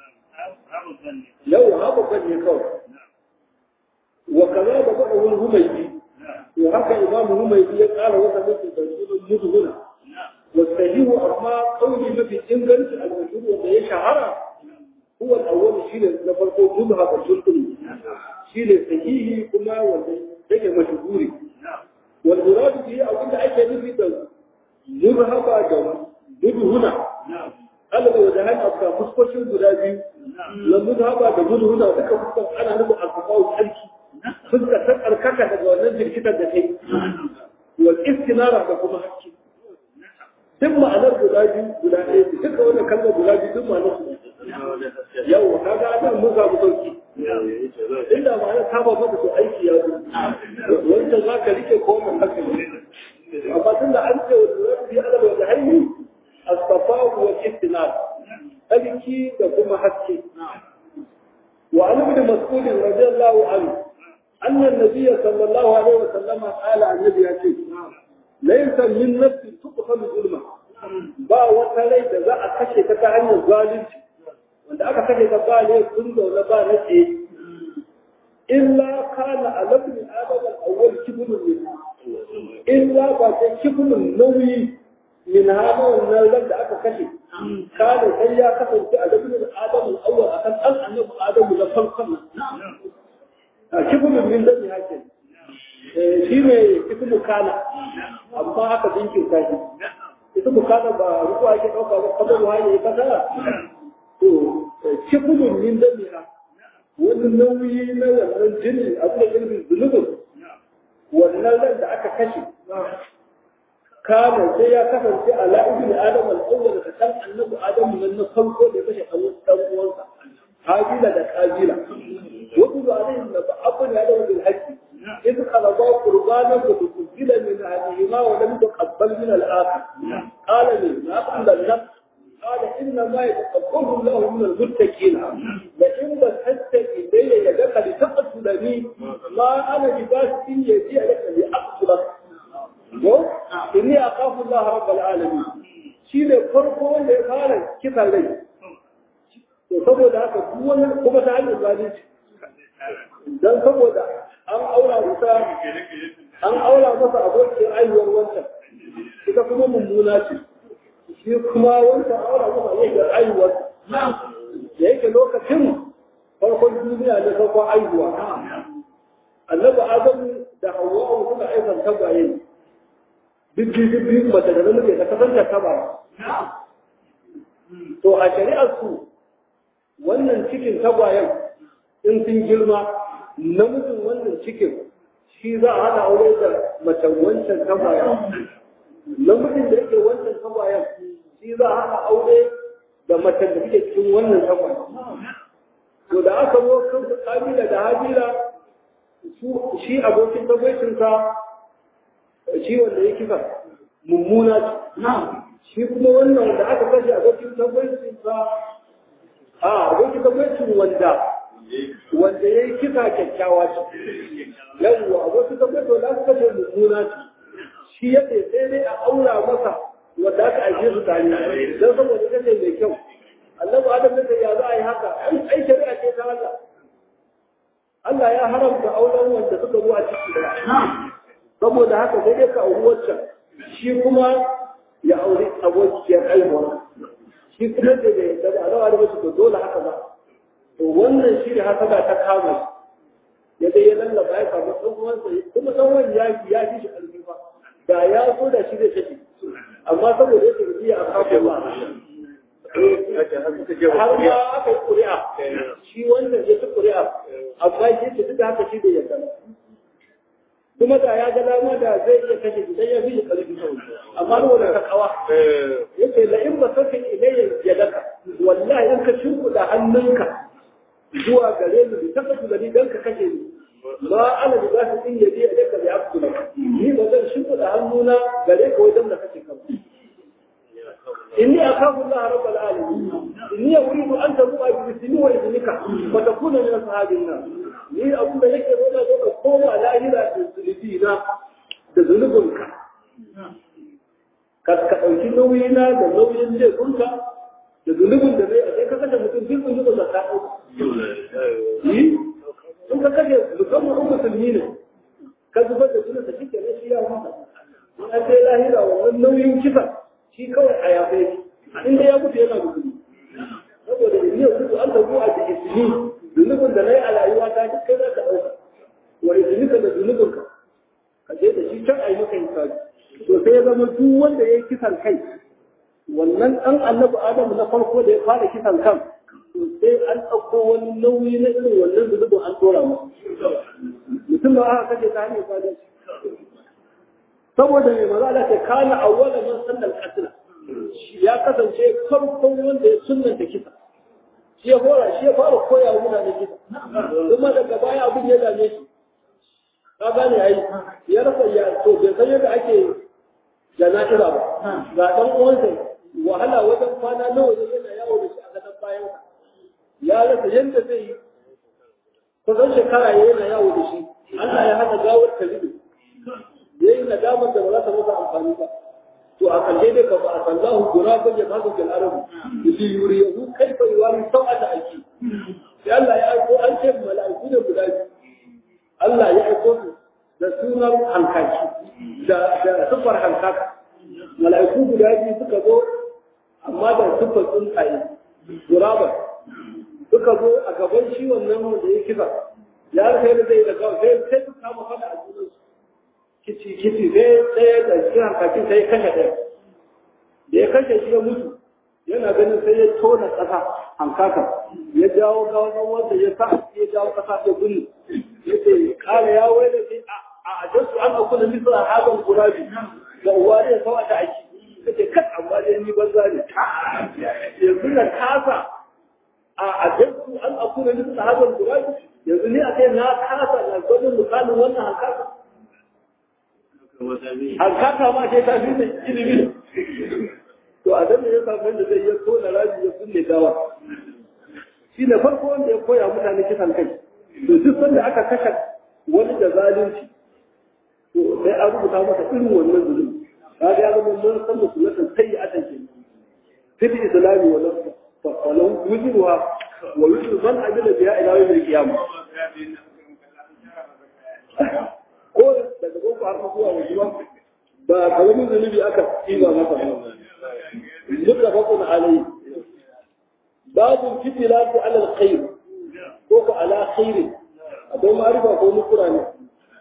Speaker 1: Yau haɓaɓɓen ne kawai. Wa kaza da faɗa wani humaidi. To haka imamu humaidi ya ƙara wata mafi da sunan muzhuna. Wa sahihu amma kauli mafi inganci al-mashhur wanda ya shahara هو الأول شيء نفرقه مذهب الجلطني شيء صحيح كما وذلك مشهوري والمراد به أو إنت أي شيء في مذهب جم هنا قال لو ذهب أبقى فسقوش الجلابي لمذهب جمود هنا وذلك فسقوش أنا نبو أصفاء الحلكي فسقة سقر كاكا وننزل كتاب دكي والاستنارة بكما حكي duk ma'anar guda biyu guda ɗaya ce duka wannan kalmar guda biyu duk ma'anar su yau ka ga nan mun samu sauki inda ma'anar ta ba maka to aiki ya zo wancan za ka rike ko mun haka ne amma tun da an ce wa zuwa bi adal wa jahili asfafa wa istinad aliki da kuma haske wa an ibn mas'ud radiyallahu anhu anna an-nabiy sallallahu alaihi wa sallam qala annabi ya ce laisa min nafsin tuqhalu zulma ba wata rai da za a kashe ta ta hanyar zalunci wanda aka kashe ta ba ne sun zaune ba na ce illa kana alabni adam al-awwal kibrun min illa ba sai kibrun nauyi min hada wannan ran da aka kashe kana sai ya kasance alabni adam al-awwal akan dan annabi adam da farkon nan kibrun min dani hakin shi ne ismu kana amma haka dinkin kashi ismu kana ba ruku ake ɗauka ba kamar wani ya fasara to kifulun min damiha wani nauyi na wannan jini abu da ilmin zunubin wannan ran da aka kashe kana sai ya kasance a la'ibin adam al'awwal da kan annabi adamu nan na farko da kashe ɗan uwansa kabila da kabila wasu alaihim da ba'abun ya dawo bil haqqi إذ خلقا قربانا فتقبل من أهلهما ولم تقبل من الآخر قال لي ما قبل النفس قال إنما يتقبل الله من المتقين لئن ba tatta ilayya ya daka li taqtu da ni ma ana bi basin ya ji alaka li aqtula ko inni aqafu Allah rabbul alamin shi ne farko wanda ya fara kisa rai to saboda haka duk wani kuma ta hanyar zalunci dan saboda an aura masa an aura masa abokin aiwuwar wancan ita kuma mummuna ce shi kuma wancan aura masa abokin aiwuwar da yake lokacin farkon duniya ne farkon aihuwa annabi adamu da hawwa suna aikan tagwaye bibbi bibbi mace da namiji da kasance taba to a shari'ar su wannan cikin tagwayen in sun girma namijin wannan cikin shi za a hada aure da macen wancan tagwayen namijin da yake wancan tagwayen shi za a hada aure da macen da suke cikin wannan tagwayen to da aka zo kan kabila da habila shi abokin tagwaicinsa shi wanda ya kisa mummuna shi kuma wannan da aka kashe abokin tagwaicinsa a abokin tagwaicin wanda wanda ya yi kisa kyakkyawa ce yawwa abokin tagwaicin wanda aka kashe mummuna ce shi ya ce sai dai a aura masa wanda aka aike su tare don saboda kashe mai kyau annabi adam ne ya za a yi haka ai shari'a ce ta Allah Allah ya haramta auren wanda suka zo a ciki saboda haka sai dai ka auri waccan shi kuma ya auri abokiyar aihuwa shi kuma da da yadda da alawa da mace to dole haka ba to wannan shi ne haka ta kama ya dai ya lallaba ya samu ɗan uwansa kuma ɗan wani ya ya fi shi ƙarfi ba da ya so da shi zai tafi amma saboda yake biya a kafin ba har ma aka yi ƙuri'a shi wannan ya ci ƙuri'a amma shi ce duk da haka shi da yadda kuma da ya ga dama da zai iya kashe shi dan ya fi shi ƙarfi amma saboda ka kawa yace la in ba sakin ilayya yadaka wallahi in ka shimfiɗa hannunka zuwa gare ni ta kasu da ni dan ka kashe ni ma ana da zasu din yaji a daka da abdu ni ba zan shimfiɗa hannuna gare ka wajen da kake kan إني أخاف الله رب العالمين إني أريد أن تبوء باسمي وإذنك فتكون من أصحاب النار ni abin da nake zo da zo ka koma lahira da zulubi na da zulubinka ka ka ɗauki nauyina da nauyin laifinka da zulubin da zai a sai ka kashe mutum duk zulubin da ka ɗauka yi in ka kashe musamman in musulmi ne ka zubar da zulubin da shi ke shi ya masa in an sai lahira wannan nauyin kisa shi kawai a yafe shi inda ya mutu yana musulmi saboda da niyyar kudu an tabu a da ismi zunubin da na yi a rayuwa ta duk kai za ka ɗauka wa ismika da zunubinka ka je da shi can a yi maka hisabi to sai ya zama duk wanda ya yi kisan kai wannan ɗan annabi adamu na farko da ya fara kisan kan to sai an ɗauko wani nauyi na irin wannan zunubin an ɗora masa mutum da aka kashe ta hanyar zalunci saboda mai maza da ke kana awwala man sallal qatl ya kasance farkon wanda ya sunnanta kisa shi ya fara shi ya fara koya wa mutane kisa kuma daga baya abin ya dame shi ka gane ai ya rasa ya to bai san yadda ake jana'iza ba ga dan uwansa wahala wajen kwana nawa ne yana yawo da shi a gadon bayan ya rasa yadda zai yi kusan shekara yana yawo da shi Allah ya hana gawar ta ribe ya yi nadamar da ba za ta masa amfani ba to a kalle dai ka ba a sallahu guraban ya kasu fil arabu li yuriyahu kaifa yuwari sau'ata aiki sai Allah ya aiko an ce mala'iku da guda biyu Allah ya aiko su da sunan hankaki da da sufar hankaka mala'iku guda biyu suka zo amma da sufar tsuntsaye guraban suka zo a gaban shi wannan wanda ya kisa ya rasa yadda zai da gawa sai sai su kama fada a junansu kici kici sai ɗaya da cikin hankakin sai ya kashe ɗaya da ya kashe shi ya mutu yana ganin sai ya tona ƙasa hankaka ya jawo gawan wanda ya sa ya jawo ƙasa ya gudu ya ce kala ya wai da sai a ajastu an akuna misra hadan gurabi ga uwa ne sawa ta aiki kace kat amma dai ni banza ne yanzu na kasa a ajastu an akuna misra hadan gurabi yanzu ni a kai na kasa na gwanin misalin wannan hankaka hankaka ma sai ta fi da ilimi to a dan ya samu da zai ya tona rabi ya kulle gawa shi ne farko wanda ya koya mutane kisan kai to duk sanda aka kashe wani da zalunci to sai an rubuta masa irin wannan zulumi kaga ya zama mun san musulmatan sai a tanke fil islami wa nafsa fa walau wujruha wa wujru man amila biha ila yawm al-qiyamah ko daga boko har zuwa wajiba ba karamin zunubi aka tsiba masa ba duk da bakon alai babu fitilatu ala alkhair ko ko ala khair akwai ma'arifa ko nukura ne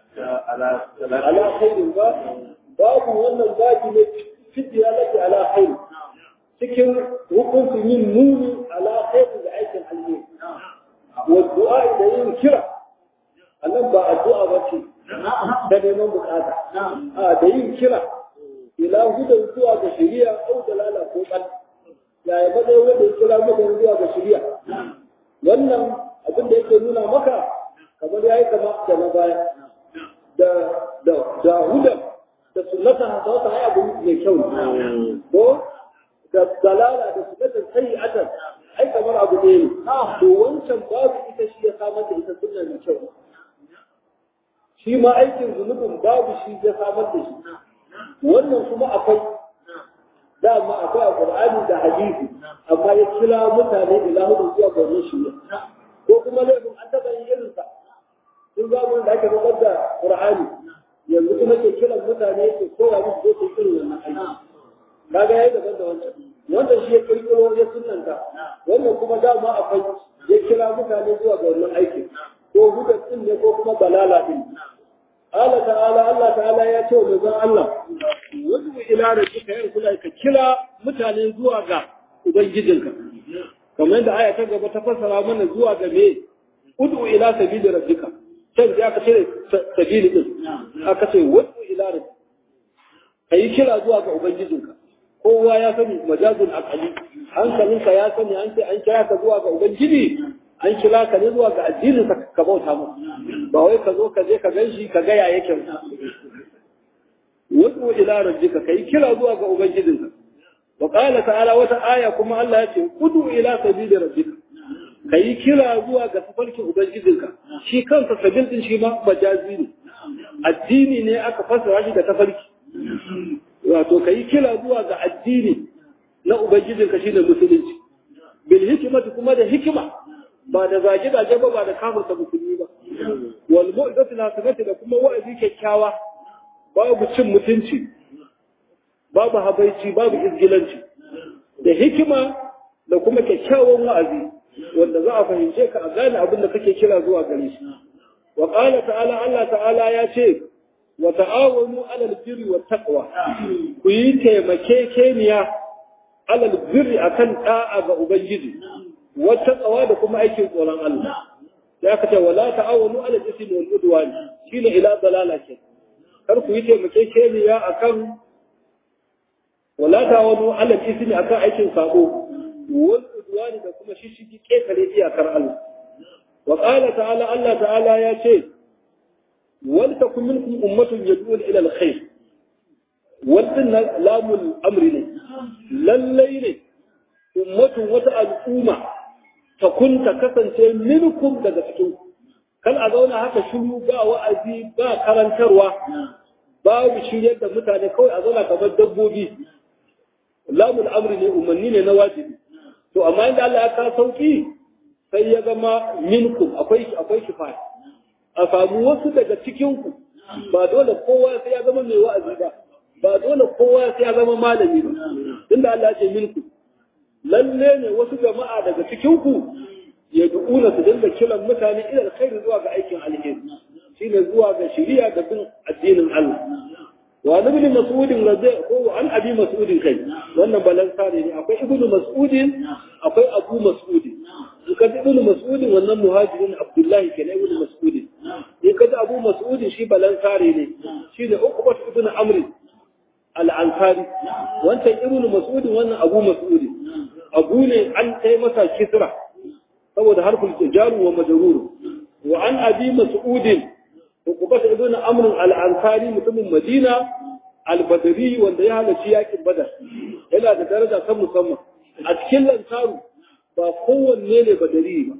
Speaker 1: ala khair ba babu wannan babu ne fitilatu ala khair cikin hukuncin yin nuni ala khair da aikin alheri wa du'a da yin kira annan ba addu'a ba ce da neman bukata a da yin kira ila hudan zuwa ga shari'a au dalala ko kan yaya ba dai wanda ya kira mutane zuwa ga shari'a wannan abin da yake nuna maka kamar yayi kama da na baya da da da hudan da sunnata da wata ai abu mai kyau ko da dalala da sunnatan sayi'atan ai kamar abu ne to wancan babu ita shi ya samar da ita sunna mai kyau shi ma aikin zunubin babu shi ya samar da shi wannan kuma akwai dama akwai a Qur'ani da hadisi amma ya kira mutane ila hudu zuwa ga wannan shirya ko kuma laifin an taɓa yin irin sa sun ga da ake rubar da Qur'ani yanzu kuma ke kiran mutane ke koya musu ko su irin wannan aiki kaga yayi daban da wancan wannan shi ya kirkiro ya sunnanta wannan kuma dama akwai ya kira mutane zuwa ga wannan aikin ko hudan din ne ko kuma balala din قال تعالى الله تعالى ya ce wa manzon Allah wadu ila rabbika ya kula ka kira mutane zuwa ga ubangijinka kamar da aya ta gaba ta fassara mana zuwa ga me udu ila sabili rabbika sai da aka ce sabili din aka ce wadu ila rabbika kai kira zuwa ga ubangijinka kowa ya sani majazul aqali hankalinka ya sani an ce an kira ka zuwa ga ubangiji an kira ka ne zuwa ga addinin ka bauta mu ba wai ka zo ka je ka ganshi ka ga ya yake wadu ila rabbika kai kira zuwa ga ubangijinka wa qala ta'ala wata aya kuma Allah ya ce udu ila sabili rabbika kai kira zuwa ga tafarkin ubangijinka shi kansa sabil din shi ma majazi ne addini ne aka fassara shi da tafarki wato kai kira zuwa ga addini na ubangijinka shine musulunci bil hikmati kuma da hikima ba da zage zage ba ba da kafirta musulmi ba wal mu'izatu nasibati da kuma wa'azi kyakkyawa babu cin mutunci babu habaici babu izgilanci da hikima da kuma kyakkyawan wa'azi wanda za a fahimce ka a gane abin da kake kira zuwa gare shi wa qala ta'ala Allah ta'ala ya ce wa ta'awanu 'alal birri wat taqwa ku yi taimakekeniya 'alal birri akan da'a ga ubangiji wata tsawa da kuma aikin tsoron Allah da aka ce wala ta'awanu 'alal ismi wal udwan shine ila dalala ke kar ku yi taimakekeniya akan wala ta'awanu 'alal ismi akan aikin sabo wal udwan da kuma shishigi ketare iyakar Allah wa qala ta'ala Allah ta'ala ya ce wal takum minkum ummatun yad'un ila al-khair wannan lamul amri ne lallai ne ummatun wata al'umma ta kun ta kasance minkum daga cikin kan a zauna haka shiru ba wa'azi ba karantarwa babu shiryar da mutane kawai a zauna kamar dabbobi lamul amri ne umarni ne na wajibi to amma inda Allah ya ka sauki sai ya zama minkum akwai akwai kifaya a samu wasu daga cikin ku ba dole kowa sai ya zama mai wa'azi ba ba dole kowa sai ya zama malami ba tunda Allah ya ce minkum lalle ne wasu jama'a daga cikin ku ya du'una su dinga kiran mutane ila alkhairi zuwa ga aikin alheri shine zuwa ga shari'a da bin addinin Allah wa ibn mas'ud radhi ko an abi mas'ud kai wannan balansa ne akwai ibn mas'ud akwai abu mas'ud in ka ibn mas'ud wannan muhajirin abdullahi kenan ibn mas'ud in ka abu mas'ud shi balansa ne shine uqbat ibn amr al-ansari wancan ibn mas'ud wannan abu mas'ud abu ne an kai masa kisra saboda harfin jaru wa majrur wa an abi mas'ud uqbat ibn amr al-ansari mutumin madina al-badri wanda ya halarci yakin badar yana da daraja ta musamman a cikin lantaru ba kowanne ne badari ba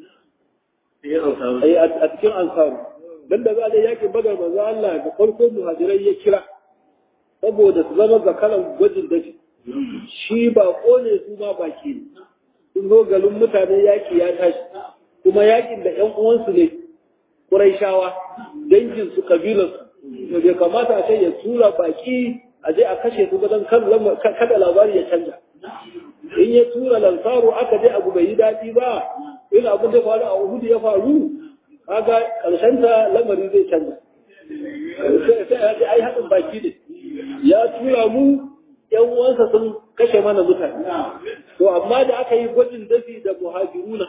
Speaker 1: a cikin ansaru dan da za a yakin badar manzo Allah da farko muhajirai ya kira saboda su zama zakaran gwajin dafi shi ba kone su ma baki ne sun zo galin mutane yaki ya tashi kuma yakin da ƴan uwansu ne Qurayshawa dangin su kabilar su bai kamata a ce ya tura baki a je a kashe su don kada labari ya canja in ya tura lansaru aka je abu bai yi daɗi ba in abin da faru a Uhud ya faru kaga karshen ta lamari zai canza sai ya ce ai haɗin baki ne ya tura mu yan uwansa sun kashe mana mutane to amma da aka yi gwajin dafi da muhajiruna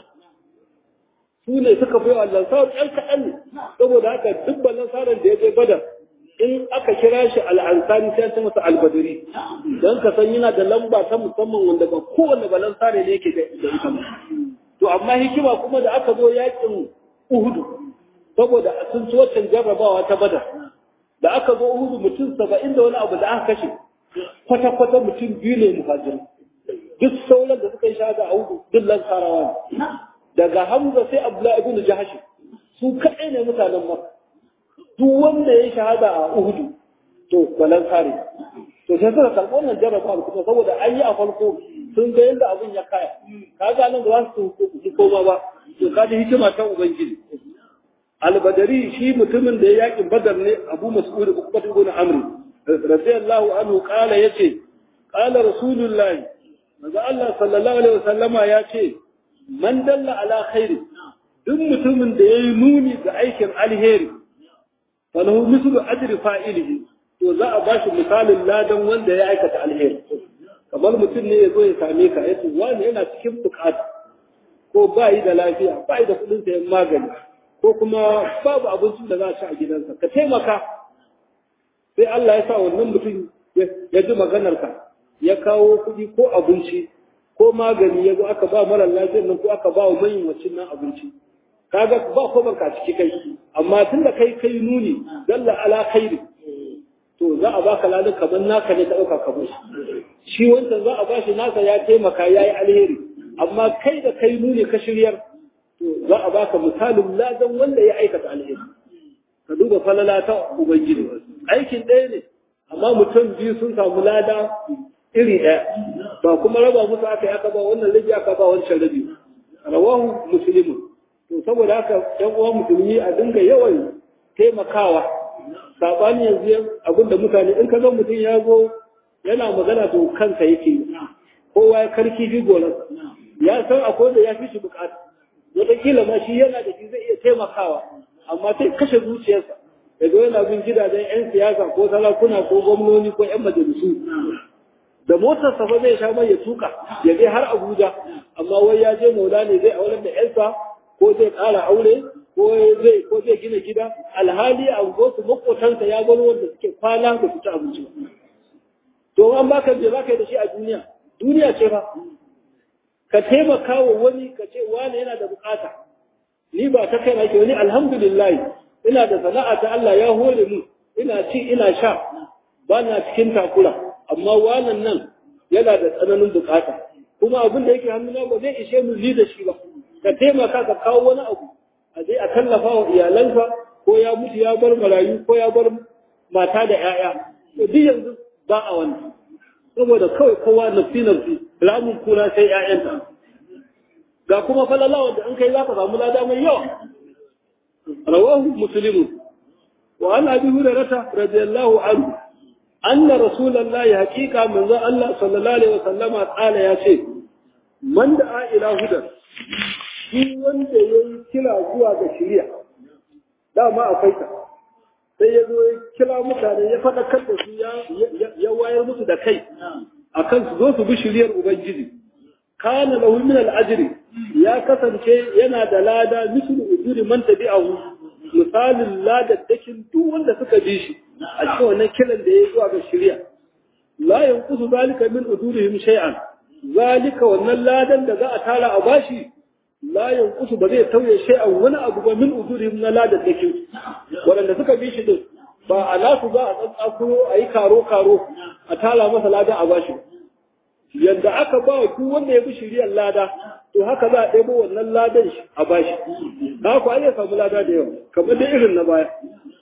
Speaker 1: su ne suka fi wa lansaru ɗan kaɗan ne saboda haka duk lansaran da ya je badar in aka kira shi al'ansari sai ce masa albadari don ka san yana da lamba ta musamman wanda ba kowanne balan sare ne yake da ita ba to amma hikima kuma da aka zo yakin uhudu saboda sun ci waccan jarrabawa ta bada da aka zo uhudu mutum saba'in da wani abu da aka kashe kwata-kwata mutum biyu ne muhajirin duk sauran da suka yi shahada a uhudu duk lansarawa ne daga hamza sai abdullahi ibn jahashi su kaɗai ne mutanen makka duk wanda ya shahada a Uhudu to balan sare to sai suka karɓi wannan jarraba kuma saboda an yi a farko sun ga yadda abin ya kaya kaga nan ba su su koma ba to kaji hikima ta ubangiji albadari shi mutumin da ya yakin badar ne abu mas'ud ukbat ibn amr radiyallahu anhu qala yace qala rasulullahi manzo Allah sallallahu alaihi wasallama yace man dalla ala khairi duk mutumin da yayi nuni ga aikin alheri falahu mislu ajri fa'ilihi to za a bashi misalin ladan wanda ya aikata alheri kamar mutum ne ya zo ya same ka yace wani yana cikin bukata ko ba yi da lafiya ba yi da kudin sayan magani ko kuma babu abincin da za a ci a gidansa ka taimaka sai Allah ya sa wannan mutum ya ji maganar ka ya kawo kuɗi ko abinci ko magani ya zo aka ba mara lafiyar nan ko aka ba wa manyan wacin nan abinci kaga ba ko banka ciki kai amma tun da kai kai nuni dalla ala khairi to za a baka ladan kamar naka ne ka dauka ka bashi shi wancan za a bashi naka ya taimaka yayi alheri amma kai da kai nuni ka shiryar to za a baka misalin ladan wanda ya aikata alheri ka duba falala ta ubangiji aikin ɗaya ne amma mutum biyu sun samu lada iri ɗaya ba kuma raba musu aka yi aka ba wannan rabi aka ba wancan rabi rawahu muslimun to saboda haka yan uwan musulmi a dinga yawan taimakawa sabani yanzu abinda mutane in ka ga mutum ya zo yana magana to kansa yake kowa ya karki fi golansa ya san akwai da ya fi shi bukata wataƙila ma shi yana da shi zai iya taimakawa amma sai kashe zuciyarsa ya zo yana bin gidajen 'yan siyasa ko sarakuna ko gwamnoni ko 'yan majalisu da motarsa fa zai sha mai ya tuka ya je har abuja amma wai ya je maula ne zai aular da 'yansa ko zai ƙara aure ko zai ko zai gina gida alhali a su makotansa ya bar wanda suke kwana da su ci abinci to an baka je zaka yi da shi a duniya duniya ce fa ka taimaka wa wani ka ce wani yana da bukata ni ba ta kai nake wani alhamdulillah ina da sana'a ta Allah ya hore mu ina ci ina sha ba na cikin takura amma wannan nan yana da tsananin bukata kuma abin da yake hannuna ba zai ishe mu ni da shi ba ka taimaka ka kawo wani abu a je a tallafa wa iyalansa ko ya mutu ya bar marayu ko ya bar mata da 'ya'ya to duk yanzu ba a wannan saboda kawai kowa nafsi nafsi ramin kura sai 'ya'yanta ga kuma falalawa da an kai za ka samu lada mai yawa rawahu muslimun wa an abi hurairata radiyallahu anhu anna rasulullahi haqiqa manzo Allah sallallahu alaihi wasallama qala ya ce man da ila hudan shi wanda ya yi kira zuwa ga shirya dama akwai ta sai ya zo ya kira mutane ya faɗakar da su ya wayar musu da kai akan su zo su bi shiryar ubangiji kana lahu min al-ajri ya kasance yana da lada mislu ujuri man tabi'ahu misalin ladaddakin duk wanda suka bi shi a cikin wannan kiran da ya zuwa ga shirya la yanqusu zalika min ujurihim shay'an zalika wannan ladan da za a tara a bashi la yanqusu ba zai tauye shay'an wani abu ba min ujurihim na ladan da ke wanda suka bi shi din ba a nasu za a tsatsakuro a yi karo karo a tara masa ladan a bashi yadda aka ba wa duk wanda ya bi shiriyar lada to haka za a ɗebo wannan ladan shi a bashi ka ku ya samu lada da yawa kamar da irin na baya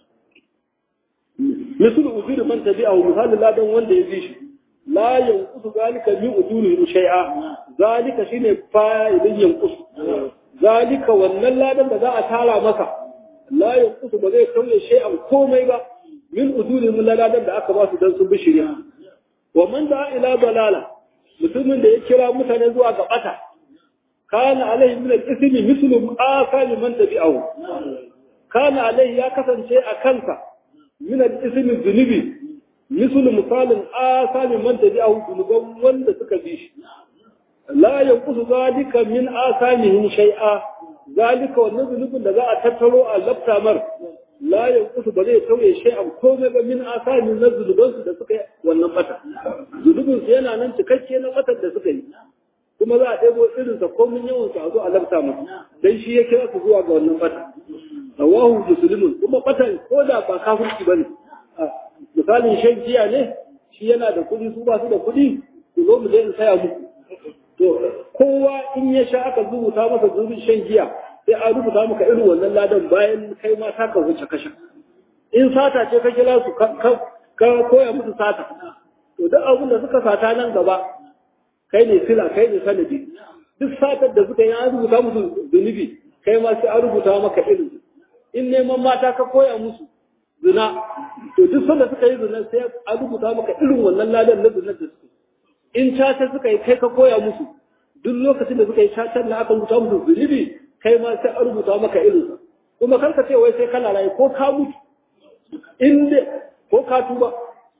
Speaker 1: misal ujuri man tabi'ahu misalin ladan wanda ya bi shi la yanqusu zalika min ujuri shay'a zalika shine fa'idin yanqusu zalika wannan ladan da za a tara masa la yanqusu ba zai kauye shay'an komai ba min ujuri min ladan da aka ba su dan sun bi shiriya wa man da ila dalala mutumin da ya kira mutane zuwa ga bata kana alaihi min al-ismi mislu asali man tabi'ahu kana alaihi ya kasance a kansa min al-ismi zunubi mislu misalin asali man tabi'ahu zunuban wanda suka bi shi la yanqusu zalika min asamihim shay'a zalika wannan zunubin da za a tattaro a laftamar la yanqusu ba zai tauye shay'an komai ba min asamin na zunubansu da suka yi wannan bata zunubin su yana nan cikakke na batar da suka yi kuma za a ɗebo irinsa komin yawan su a zo a lafta masa dan shi ya kira su zuwa ga wannan bata rawahu muslimun kuma batan ko da ba kafirci bane misalin shan giya ne shi yana da kuɗi su ba su da kuɗi ku zo mu je in saya muku to kowa in ya sha aka rubuta masa zubin shan giya sai an rubuta maka irin wannan ladan bayan kai ma ta ka wuce kasha in sata ce ka kira su ka koya musu sata to duk abin da suka sata nan gaba kai ne sila kai ne sanadi duk satar da suka yi an rubuta musu zunubi kai ma sai an rubuta maka irin in neman mata ka koya musu zina to duk sanda suka yi zina sai an rubuta maka irin wannan ladan na zina da suka in caca suka yi kai ka koya musu duk lokacin da suka yi cacar na aka rubuta musu zunubi kai ma sai an rubuta maka irin kuma kar ka ce wai sai kana rayu ko ka mutu in dai ko ka tuba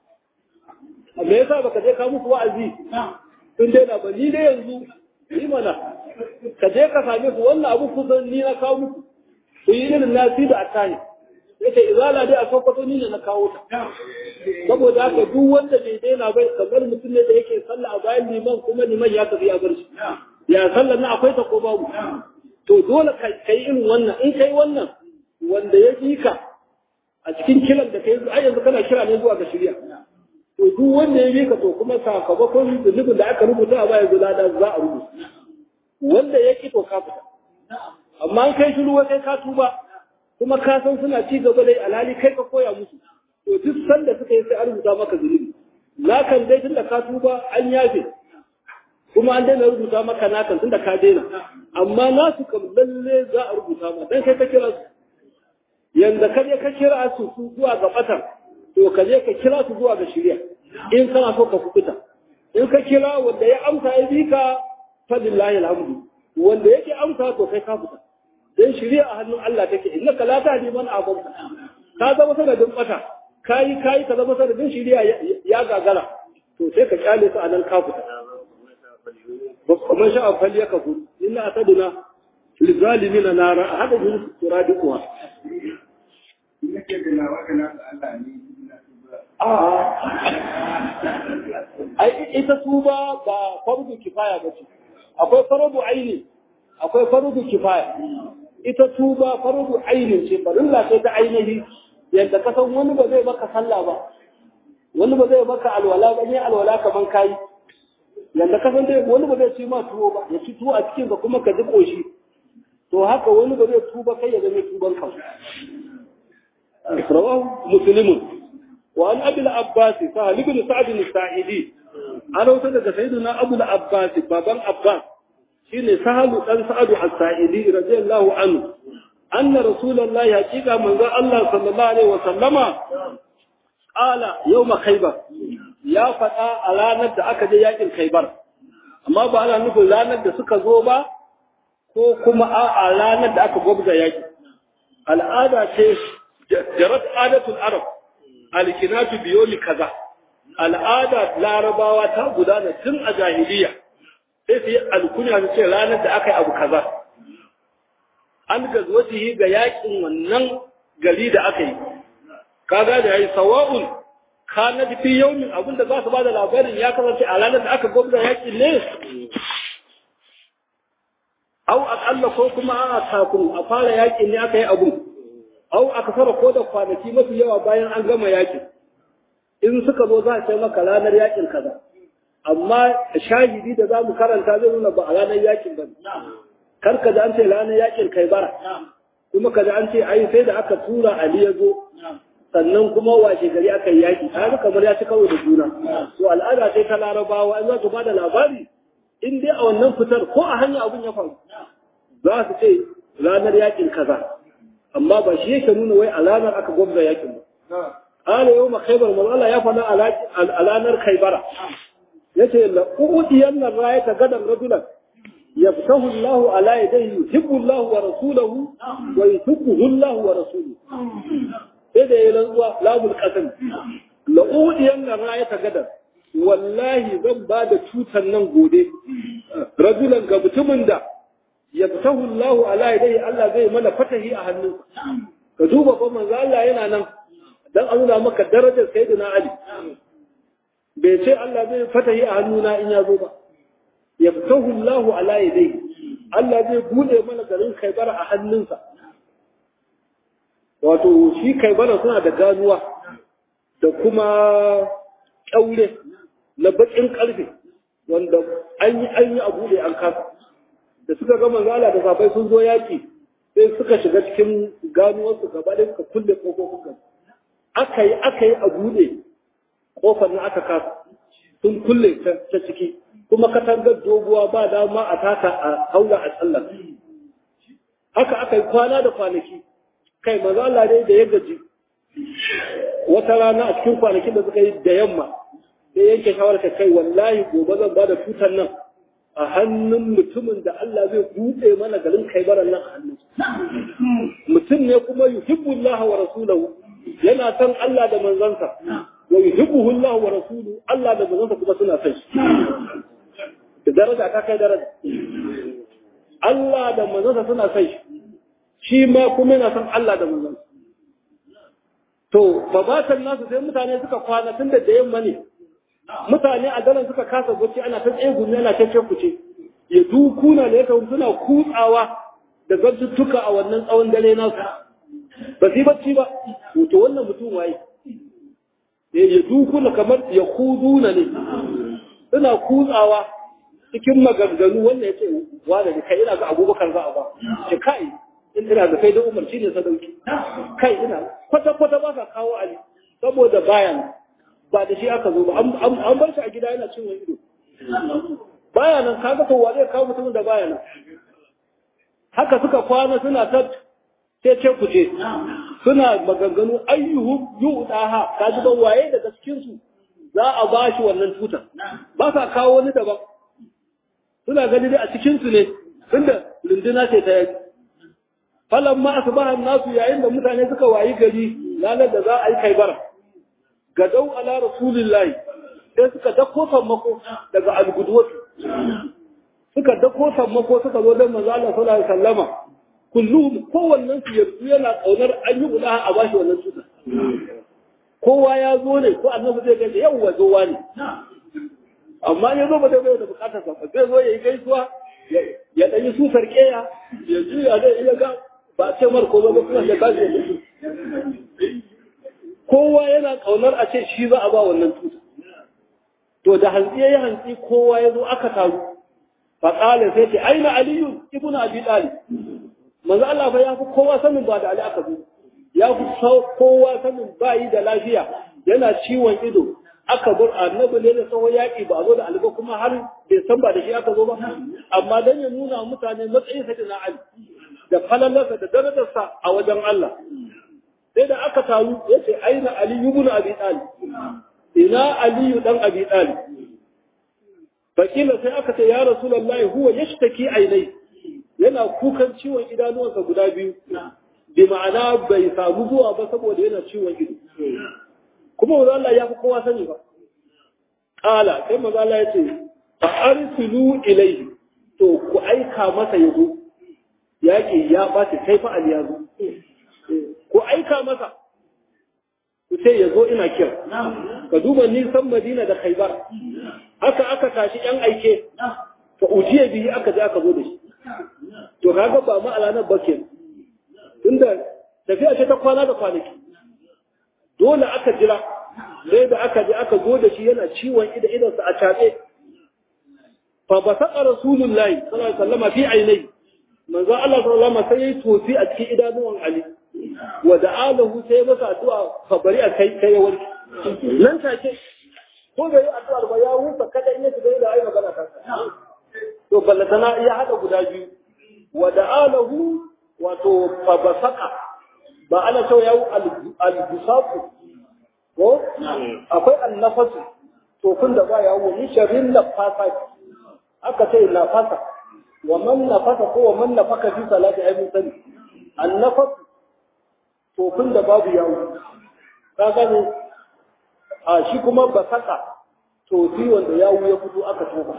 Speaker 1: me yasa baka je ka musu wa'azi in dai na ba ni dai yanzu yi mana ka je ka same su wannan abu kusan ni na kawo muku ku yi irin nasi da atani yake izala dai a sokoto ni ne na kawo ta saboda haka duk wanda bai daina bai kamar mutum ne da yake sallah a bayan liman kuma liman ya tafi a bar shi ya sallah na akwai ta ko babu to dole ka yi irin wannan in kai wannan wanda ya ji ka a cikin kiran da kai ai yanzu kana kira ne zuwa ga shirya to duk wanda ya bi ka to kuma sakamakon zunubin da aka rubuta a baya zulada za a rubuta wanda ya ki to ka fita amma an kai shiru kai ka tuba kuma ka san suna ci gaba da alhali kai ka koya musu to duk sanda suka yi sai an rubuta maka zunubi lakan dai tunda ka tuba an yafe kuma an daina rubuta maka nakan tunda ka daina amma nasu kam lalle za a rubuta ma dan kai ka kira su yanda ka je ka kira su zuwa ga batar to ka je ka kira su zuwa ga shirya in kana so ka fukuta in ka kira wanda ya amsa ya bi ka fadillahi alhamdu wanda yake amsa to kai ka fita dan shirya a hannun Allah take innaka la tahdi man ahbabta ka zama sanadin bata kai kai ka zama sanadin shirya ya gagara to sai ka kyale su a nan ka fita man sha'a fal yakfur inna ataduna lizalimina nara hada bin turadiquha ai ita tuba ba fardu kifaya ba ce akwai fardu aini akwai fardu kifaya ita tuba fardu aini ce farilla ce ta ainihi yadda ka san wani ba zai maka sallah ba wani ba zai maka alwala ba ne alwala kaman kai yadda ka san dai wani ba zai ci ma tuwo ba ya ci tuwo a cikin ka kuma ka ji koshi to haka wani ba zai tuba kai ya zama tuban ka رواه مسلم وعن ابي العباس سهل بن سعد الساعدي انا وصلت سيدنا ابو العباس بابان عباس شيني سهل بن سعد الساعدي رضي الله عنه ان رسول الله حقيقه من الله صلى الله عليه وسلم قال يوم خيبر يا فدا a ranar da aka je yakin khaybar amma ba ana nufin ranar da suka zo ba ko kuma a ranar da aka gwabza yaki al'ada ce jarat adatul arab alkinatu biyomi kaza al'ada larabawa ta gudana tun a jahiliya sai su yi alkunya su ce ranar da aka yi abu kaza an gazwatihi ga yakin wannan gari da aka yi kaga da yayi sawa'un kana fi yawmin abinda za su bada labarin ya kasance a ranar da aka gwamza yakin ne au akalla ko kuma a kafin a fara yakin ne aka yi abu au aka fara ko da kwanaki mafi yawa bayan an gama yakin in suka zo za a ce maka ranar yakin kaza amma shahidi da za mu karanta zai nuna ba a ranar yakin ba kar ka ji an ce ranar yakin kai bara kuma ka ji an ce ai sai da aka tura ali ya zo sannan kuma washe gari aka yi yaki ta kamar ya ci kawai da juna to al'ada sai ta larabawa an za su ba da labari in dai a wannan fitar ko a hanya abin ya faru za su ce ranar yakin kaza amma ba shi yake nuna wai a ranar aka gwamza yakin ba قال يوم خيبر من الله يفعل على نار خيبر yace la udiyan rayata gadan rajulan yaftahu Allah ala yadayhi yuhibbu Allah wa rasuluhu wa yuhibbuhu Allah wa rasuluhu sai da yayin zuwa labul qasam la udiyan rayata gadan wallahi zan ba da tutan nan gobe rajulan ga mutumin da yaftahu Allah ala yadayhi Allah zai mana fatahi a hannunsa ka duba fa manzo Allah yana nan dan a nuna maka darajar sayyidina Ali bai ce Allah zai fatahi a hannuna in ya zo ba yaftahu Allahu ala yadayhi Allah zai bude mana garin Kaibara a hannunsa wato shi Kaibara suna da ganuwa da kuma kyaure na bakin karfe wanda an yi an yi a bude an kasa da suka ga manzala da safai sun zo yaki sai suka shiga cikin ganuwarsu gaba da suka kulle kofofin gaba aka yi aka yi a bude kofar na aka kasa sun kulle ta ciki kuma katangar doguwa ba dama a taka a haula a tsallar haka aka yi kwana da kwanaki kai maza Allah dai da ya gaji wata rana a cikin kwanakin da suka yi da yamma sai yanke shawarar ta kai wallahi gobe zan ba da tutar nan a hannun mutumin da Allah zai buɗe mana garin kaibaran nan a hannun mutum ne kuma yuhibbullaha wa rasulahu yana san Allah da manzansa wa yuhibbuhu Allah wa rasuluhu Allah da manzansa kuma suna san shi da daraja ta kai daraja Allah da manzansa suna san shi shi ma kuma yana san Allah da manzansa to babatan nasu sai mutane suka kwana tun da yamma ne mutane a daren suka kasa bacci ana ta tsaye gumi ana cece kuce ya dukuna da ya suna kutsawa da zantuttuka a wannan tsawon dare nasu ba su yi bacci ba to wannan mutum waye ya dukuna kamar ya kuduna ne suna kutsawa cikin maganganu wannan ya ce wanda ne kai ina ga abubakar za a ba ce kai in ina da kai da umar shi ne sadauki kai ina kwata-kwata ba ka kawo ali saboda bayan ba da shi aka zo ba an bar shi a gida yana cin wani ido baya nan kaga to wa zai kawo mutumin da baya nan haka suka kwana suna ta ce ku ce suna maganganu ayyuhu yu'daha kaji ban waye daga cikin su za a ba shi wannan tutar ba sa kawo wani daban suna gani dai a cikin su ne tunda runduna ce ta yaki falan ma asbaha nasu yayin da mutane suka wayi gari ranar da za a yi kaibara gadau ala rasulillahi sai suka dako sammako daga algudwatu suka dako sammako suka zo don manzo Allah sallallahu alaihi wasallama kullum kowannen su yanzu yana kaunar an yi guda a bashi wannan tuta kowa ya zo ne ko annabi zai gaisa yau wa zowa ne amma ya zo ba zai bai da bukatar sa zai zo ya yi gaisuwa ya dan yi susar keya ya juya zai iya ga ba a ce mar ko ba kuma ya tashi ya mutu kowa yana kaunar a ce shi za a ba wannan tuta to da hantsi ya yi hantsi kowa ya zo aka taru faƙalin sai ce aina aliyu ibn abi talib manzo Allah fa ya fi kowa sanin ba da ali aka zo ya fi kowa sanin bayi da lafiya yana ciwon ido aka bar annabi ne da tsawon yaƙi ba a zo da ali ba kuma har bai san ba da shi aka zo ba amma dan ya nuna mutane matsayin sa na ali da falalarsa da darajarsa a wajen Allah sai da aka taru ya ce aina aliyu ibn abi talib ina aliyu dan abi talib fakila sai aka ce ya rasulullahi huwa yashtaki ainai yana kukan ciwon idanuwansa guda biyu bi ma'ana bai samu zuwa ba saboda yana ciwon ido kuma manzo Allah ya fi kowa sani ba qala sai manzo Allah ya ce fa arsilu ilayhi to ku aika masa yazo yaki ya bace kai fa aliyazu ku aika masa ku ce yazo ina kira ka duba nisan Madina da Khaibar haka aka tashi yan aike fa ujiye bihi aka je aka zo da shi to kaga ba mu alanar ba ke tunda tafiya ce ta kwana da kwanaki dole aka jira sai da aka je aka zo da shi yana ciwon ida idansa a caɓe fa basaqa rasulullahi sallallahu alaihi wasallam fi ainai manzo Allah sallallahu alaihi wasallam sai yayi tofi a cikin idanuwan Ali wa da'alahu sai masa addu'a fa bari a kai kai warki nan take ko da yi addu'ar ba ya huta kada in ya shiga da ai magana ta to ballatana ya hada guda biyu wa da'alahu wato fa basaqa ba ana cewa yawo al-busaku ko akwai annafasu to kun da ba yawo ni sharrin nafasa aka ce nafasa wa man nafasa ko wa man nafaka fi salati ay mun sani annafasu to kun da babu yawo ka gane a shi kuma basaka to fi wanda yawo ya fito aka toka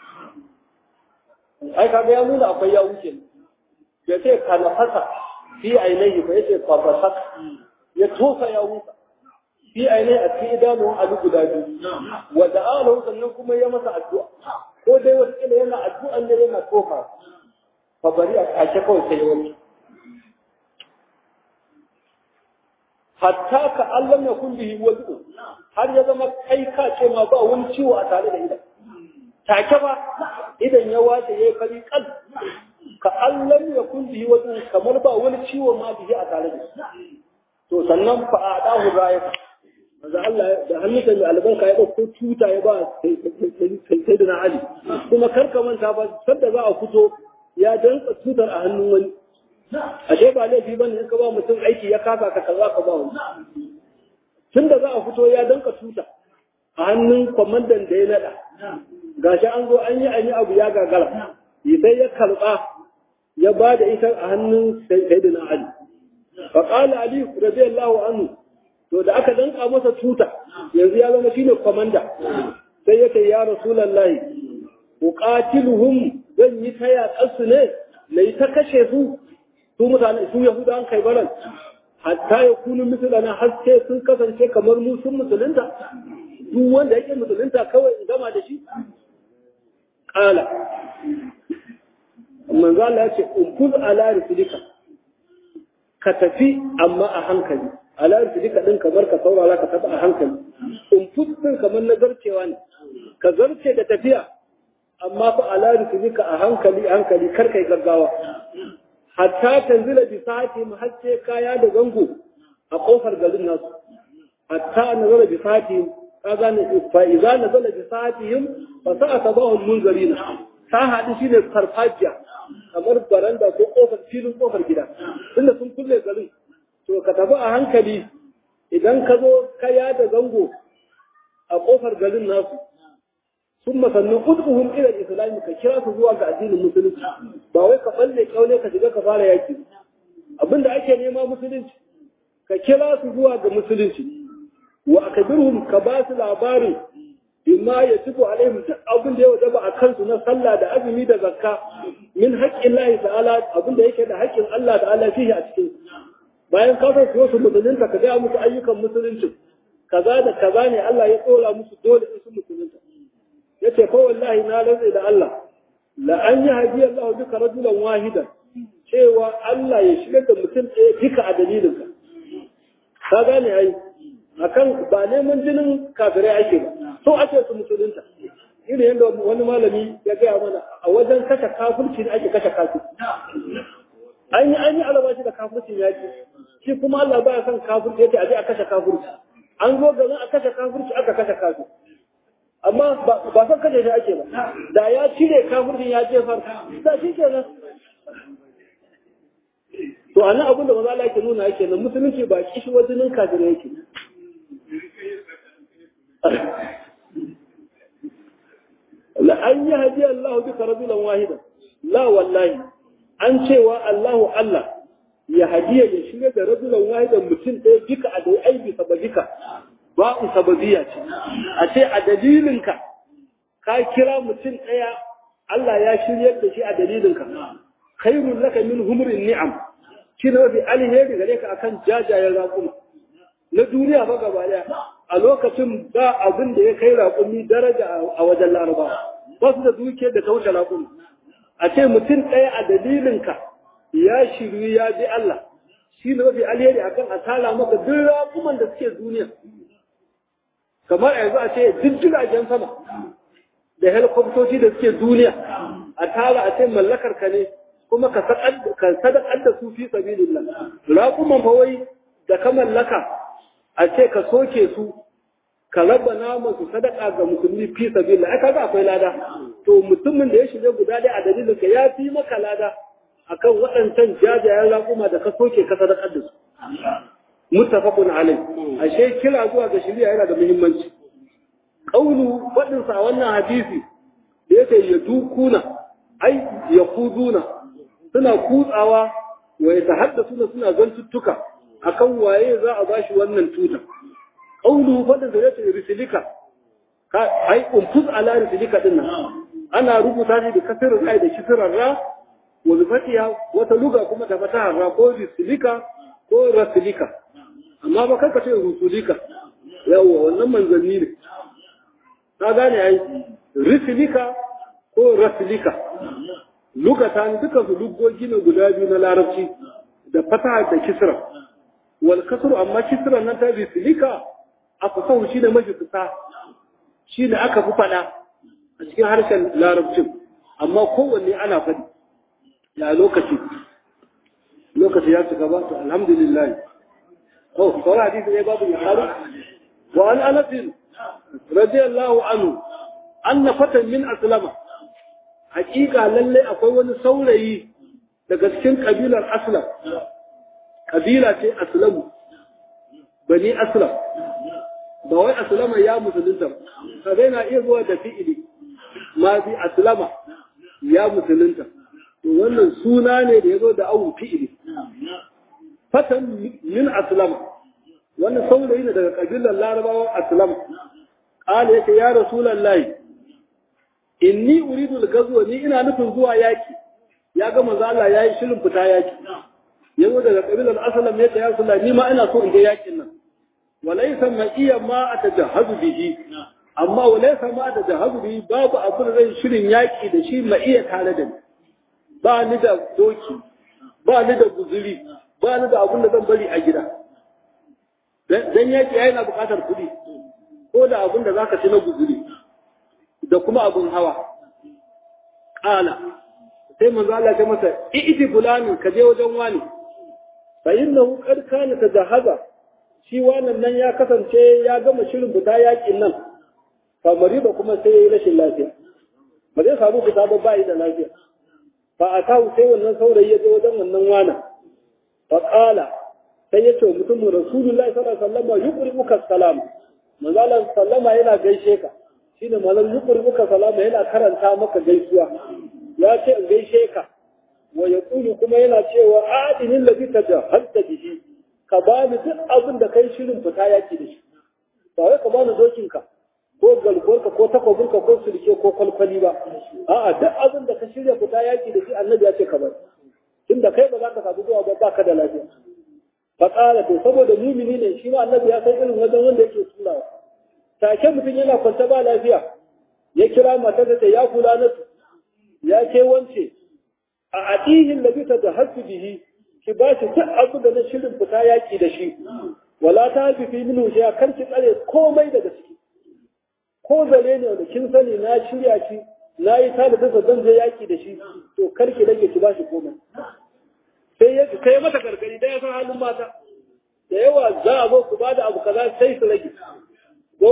Speaker 1: ai kaga ya nuna akwai yawo kenan ya ce ka nafasa fi ainihi fa yace fa basak ya tofa ya huta fi ainihi a cikin idanun alu guda biyu wa da'alahu sannan kuma ya masa addu'a ko dai wata kila yana addu'a ne yana tofa fa bari a kashe kawai sai ya wuce hatta ka Allah ya kun bihi wadu har ya zama kai ka ce ma ba wani ciwo a tare da idan take ba idan ya wace yayi fari kal ka Allah ya kun bihi wadu kamar ba wani ciwo ma bihi a tare da shi to sannan fa adahu raya manzo Allah da hannunsa mai albarka ya dauko tuta ya ba sai da Ali kuma karka manta ba sanda za a fito ya dantsa tutar a hannun wani ashe ba laifi bane in ka ba mutum aiki ya kasa ka kaza ka ba wani tunda za a fito ya danka tuta a hannun kwamandan da ya nada gashi an zo an yi an yi abu ya gagara sai ya karba ya ba da ita a hannun sayyidina Ali fa qala Ali radiyallahu anhu to da aka danka masa tuta yanzu ya zama shine komanda sai yake ya rasulullahi uqatiluhum zan yi ta yaƙarsu ne na yi ta kashe su su mutane su yahudan kai baran hatta ya kunu misalana har sai sun kasance kamar mu sun musulunta duk wanda yake musulunta kawai in gama da shi kala manzo Allah ya ce unkuz ala risulika ka tafi amma a hankali ala risulika din kamar ka saurara ka tafi a hankali unkuz din kamar na zarcewa ne ka zarce da tafiya amma fa ala risulika a hankali hankali kar kai gaggawa hatta tanzila bi sa'ati muhacce kaya da zango a kofar garin nasu hatta nazala bi sa'ati kaga ne fa idza nazala bi sa'atihim fa sa'a sabahum munzarina ta hadu shine farfajiya kamar baranda ko kofar filin kofar gida tunda sun kulle garin to ka tafi a hankali idan ka zo kaya da zango a kofar garin nasu sun masannin ud'uhum ila al-islam ka kira su zuwa ga addinin musulunci ba wai ka balle kaule ka shiga ka fara yaki abinda ake nema musulunci ka kira su zuwa ga musulunci wa akbirhum ka ba su labarin bima ya tufu alaihim duk abin da ya wajaba a kansu na sallah da azumi da zakka min haƙƙin Allah ta'ala abin da yake da haƙƙin Allah ta'ala fihi a cikin bayan ka san su musulunta ka ga musu ayyukan musulunci kaza da kaza ne Allah ya tsora musu dole in su musulunta yace ko wallahi na rantsa da Allah la an yi hadiya Allah duka rajulan wahidan cewa Allah ya shigar da mutum ɗaya duka a dalilinka ka gane ai akan ba neman jinin kafirai ake ba so ake su musulunta irin yadda wani malami ya gaya mana a wajen kashe kafirci ne ake kashe kafirci an yi an yi alabashi da kafircin yaki shi kuma Allah baya son kafirci yace a je a kashe kafirci an zo garin a kashe kafirci aka kashe kafirci amma ba san kashe shi ake ba da ya cire kafircin ya jefar da shi kenan to a nan abin da maza Allah yake nuna yake nan musulunci ba kishi wajen kafirai yake la an yi hadiya Allah bika rajulan wahidan la wallahi an cewa Allahu Allah ya hadiya ya shiga da rajulan wahidan mutum ɗaya bika a dai aibi sababika ba u sababiya ce a ce a dalilinka ka kira mutum ɗaya Allah ya shiryar da shi a dalilinka khairun laka min humrin ni'am shi ne mafi alheri gare ka akan jajayen raƙuma na duniya ba gaba daya a lokacin ba abin da ya kai raƙumi daraja a wajen laraba ba su da dukiyar da ta wuce raƙumi a ce mutum ɗaya a dalilinka ya shiru ya bi Allah shi ne mafi alheri akan a tara maka duk raƙuman da suke duniya kamar yanzu a ce duk jiragen sama da helikoptoci da suke duniya a tara a ce mallakar ka ne kuma ka sadakar da su fi sabilillah raƙuman fa wai da ka mallaka a ce ka soke su ka raba naman su sadaka ga musulmi fi sabilillah ai kaga akwai lada to mutumin da ya shiga guda ɗaya a dalilin ka ya fi maka lada akan waɗancan jajayen raƙuma da ka soke ka sadakar da su muttafaqun alai ashe kira zuwa ga shari'a yana da muhimmanci kaulu faɗin sa wannan hadisi da yake ya dukuna ai ya kuduna suna kutsawa wa ya tahaddasuna suna zantuttuka akan waye za a bashi wannan tuta kaulu faɗin sa yake risilika ka ai umfuz ala risilika din nan ana rubuta shi da kasirin ai da kisirar ra wa zufatiya wata luga kuma da fatahar ra ko risilika ko rasilika amma ba karka ce rusulika yawa wannan manzanni ne ka gane ai risilika ko rasilika lugata ne duka su lugogi ne guda biyu na larabci da fataha da kisra wal kasru amma kisra nan ta risilika aka sau shi ne mafi kusa shi ne aka fi fada a cikin harshen larabcin amma kowanne ana faɗi ya lokaci lokaci ya cika ba to alhamdulillah oh sauran hadisi ne babu ya karu wa an anas radiyallahu anhu anna fatan min aslama haƙiƙa lalle akwai wani saurayi daga cikin kabilar aslam kabila ce aslamu bani aslam ba wai aslama ya musulunta ba zai na iya zuwa da fi'ili ma bi aslama ya musulunta to wannan suna ne da ya zo da awun fi'ili fatan min aslama wannan saurayi ne daga kabilar larabawan aslam qala yake ya rasulullahi inni uridu al-ghazwa ni ina nufin zuwa yaki ya ga manzo Allah yayi shirin fita yaki yazo daga kabilar aslam yake ya rasulullahi ni ma ina so in ga yakin nan walaysa ma iya ma atajahhazu bihi amma walaysa ma atajahhazu bihi babu abin zai shirin yaki da shi ma iya tare da ni ba ni da doki ba ni da guzuri ba ni da abin da zan bari a gida dan yaki yana buƙatar kuɗi ko da abin da zaka ci na guzuri da kuma abin hawa ƙala sai manzo Allah ya masa i'ti fulani ka je wajen wani fa innahu qad kana tajahaza shi wannan nan ya kasance ya gama shirin fita yakin nan fa mariba kuma sai yayi rashin lafiya ba zai samu fita ba bai da lafiya fa atahu sai wannan saurayi ya je wajen wannan wana fa qala sai ya ce mutum rasulullahi sallallahu alaihi wasallam yuqribuka salam manzo Allah sallama yana gaishe ka shine malam yuqribuka salama yana karanta maka gaisuwa ya ce in gaishe ka wa yaqulu kuma yana cewa adinin ladhi tajahhalta bihi ka bani duk abin da kai shirin fita yaki da shi ba wai ka bani dokin ka ko galgorka ko takobinka ko sulke ko kwalkwali ba a'a duk abin da ka shirya fita yaki da shi annabi ya ce ka bari tunda kai ba za ka samu zuwa ba ka da lafiya faƙala to saboda mumini ne shi ma annabi ya san irin wajen wanda yake turawa take mutum yana kwanta ba lafiya ya kira matar da ya kula na ya ke wance a adihin da bisa da hasu bihi ki ba shi duk abu da na shirin fita yaki da shi wala ta fi fi minu shi kar ki tsare komai daga ciki ko zare ne wanda kin sani na shirya shi na yi tada da zan je yaki da shi to kar ki rage ki ba shi komai sai ya kai mata gargadi da ya san halin mata da yawa za a zo ku bada abu kaza sai su rage ko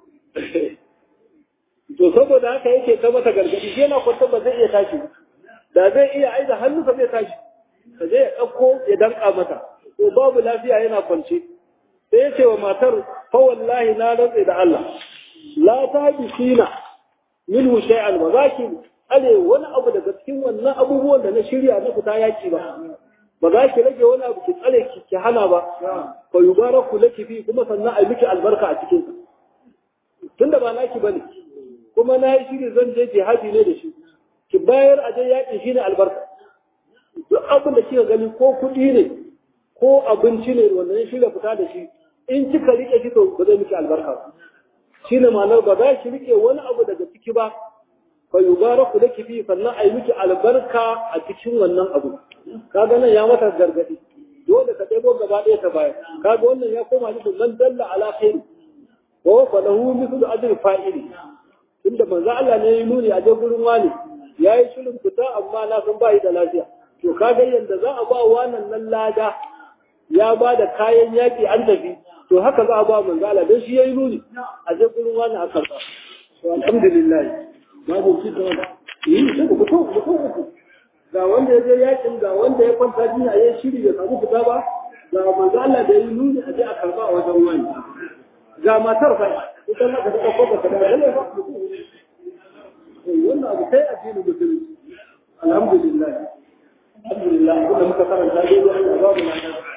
Speaker 1: to saboda haka yake ta mata gargadi shi yana kwanta ba zai iya tashi da zai iya aiza hannunsa zai tashi ka zai ya ɗauko ya danka mata to babu lafiya yana kwance sai ya ce wa matar fa wallahi na rantse da Allah la ta bisina minhu shay'an ba za ki tsare wani abu daga cikin wannan abubuwan da na shirya na fita yaki ba ba za ki rage wani abu ki tsare ki ki hana ba fa yubaraku laki fi kuma sannan a miki albarka a cikin tunda ba naki bane kuma na yi shiri zan je jihadi ne da shi ki bayar a je yaƙi shine albarka duk abin da kika gani ko kuɗi ne ko abinci ne wanda ya shirya fita da shi in kika rike shi to ba zai miki albarka ba shine ma'anar ba za ki rike wani abu daga ciki ba fa yubaraku laki fi sannan a yi miki albarka a cikin wannan abu kaga nan ya mata gargadi dole ka ɗebo gaba ɗaya ta baya kaga wannan ya koma ni man dalla ala khairi wa fa lahu mithlu ajri fa'ili inda manzo Allah ne ya nuni a je gurin wani yayi shirin fita amma na san bai da lafiya to kaga yanda za a ba wannan nan lada ya ba da kayan yaki an tafi to haka za a ba manzo Allah dan shi yayi nuni a je gurin wani a karba to alhamdulillah babu ci da yi sai ku to ku to ga wanda ya je yakin ga wanda ya kwanta jinya ya shiri ya samu fita ba ga manzo Allah da yi nuni a je a karba a wajen wani ga matar fa ita ma ka ta ko ka da lalle ba wannan abu sai addinin musulunci alhamdulillah alhamdulillah kuma muka karanta dai Allah ba mu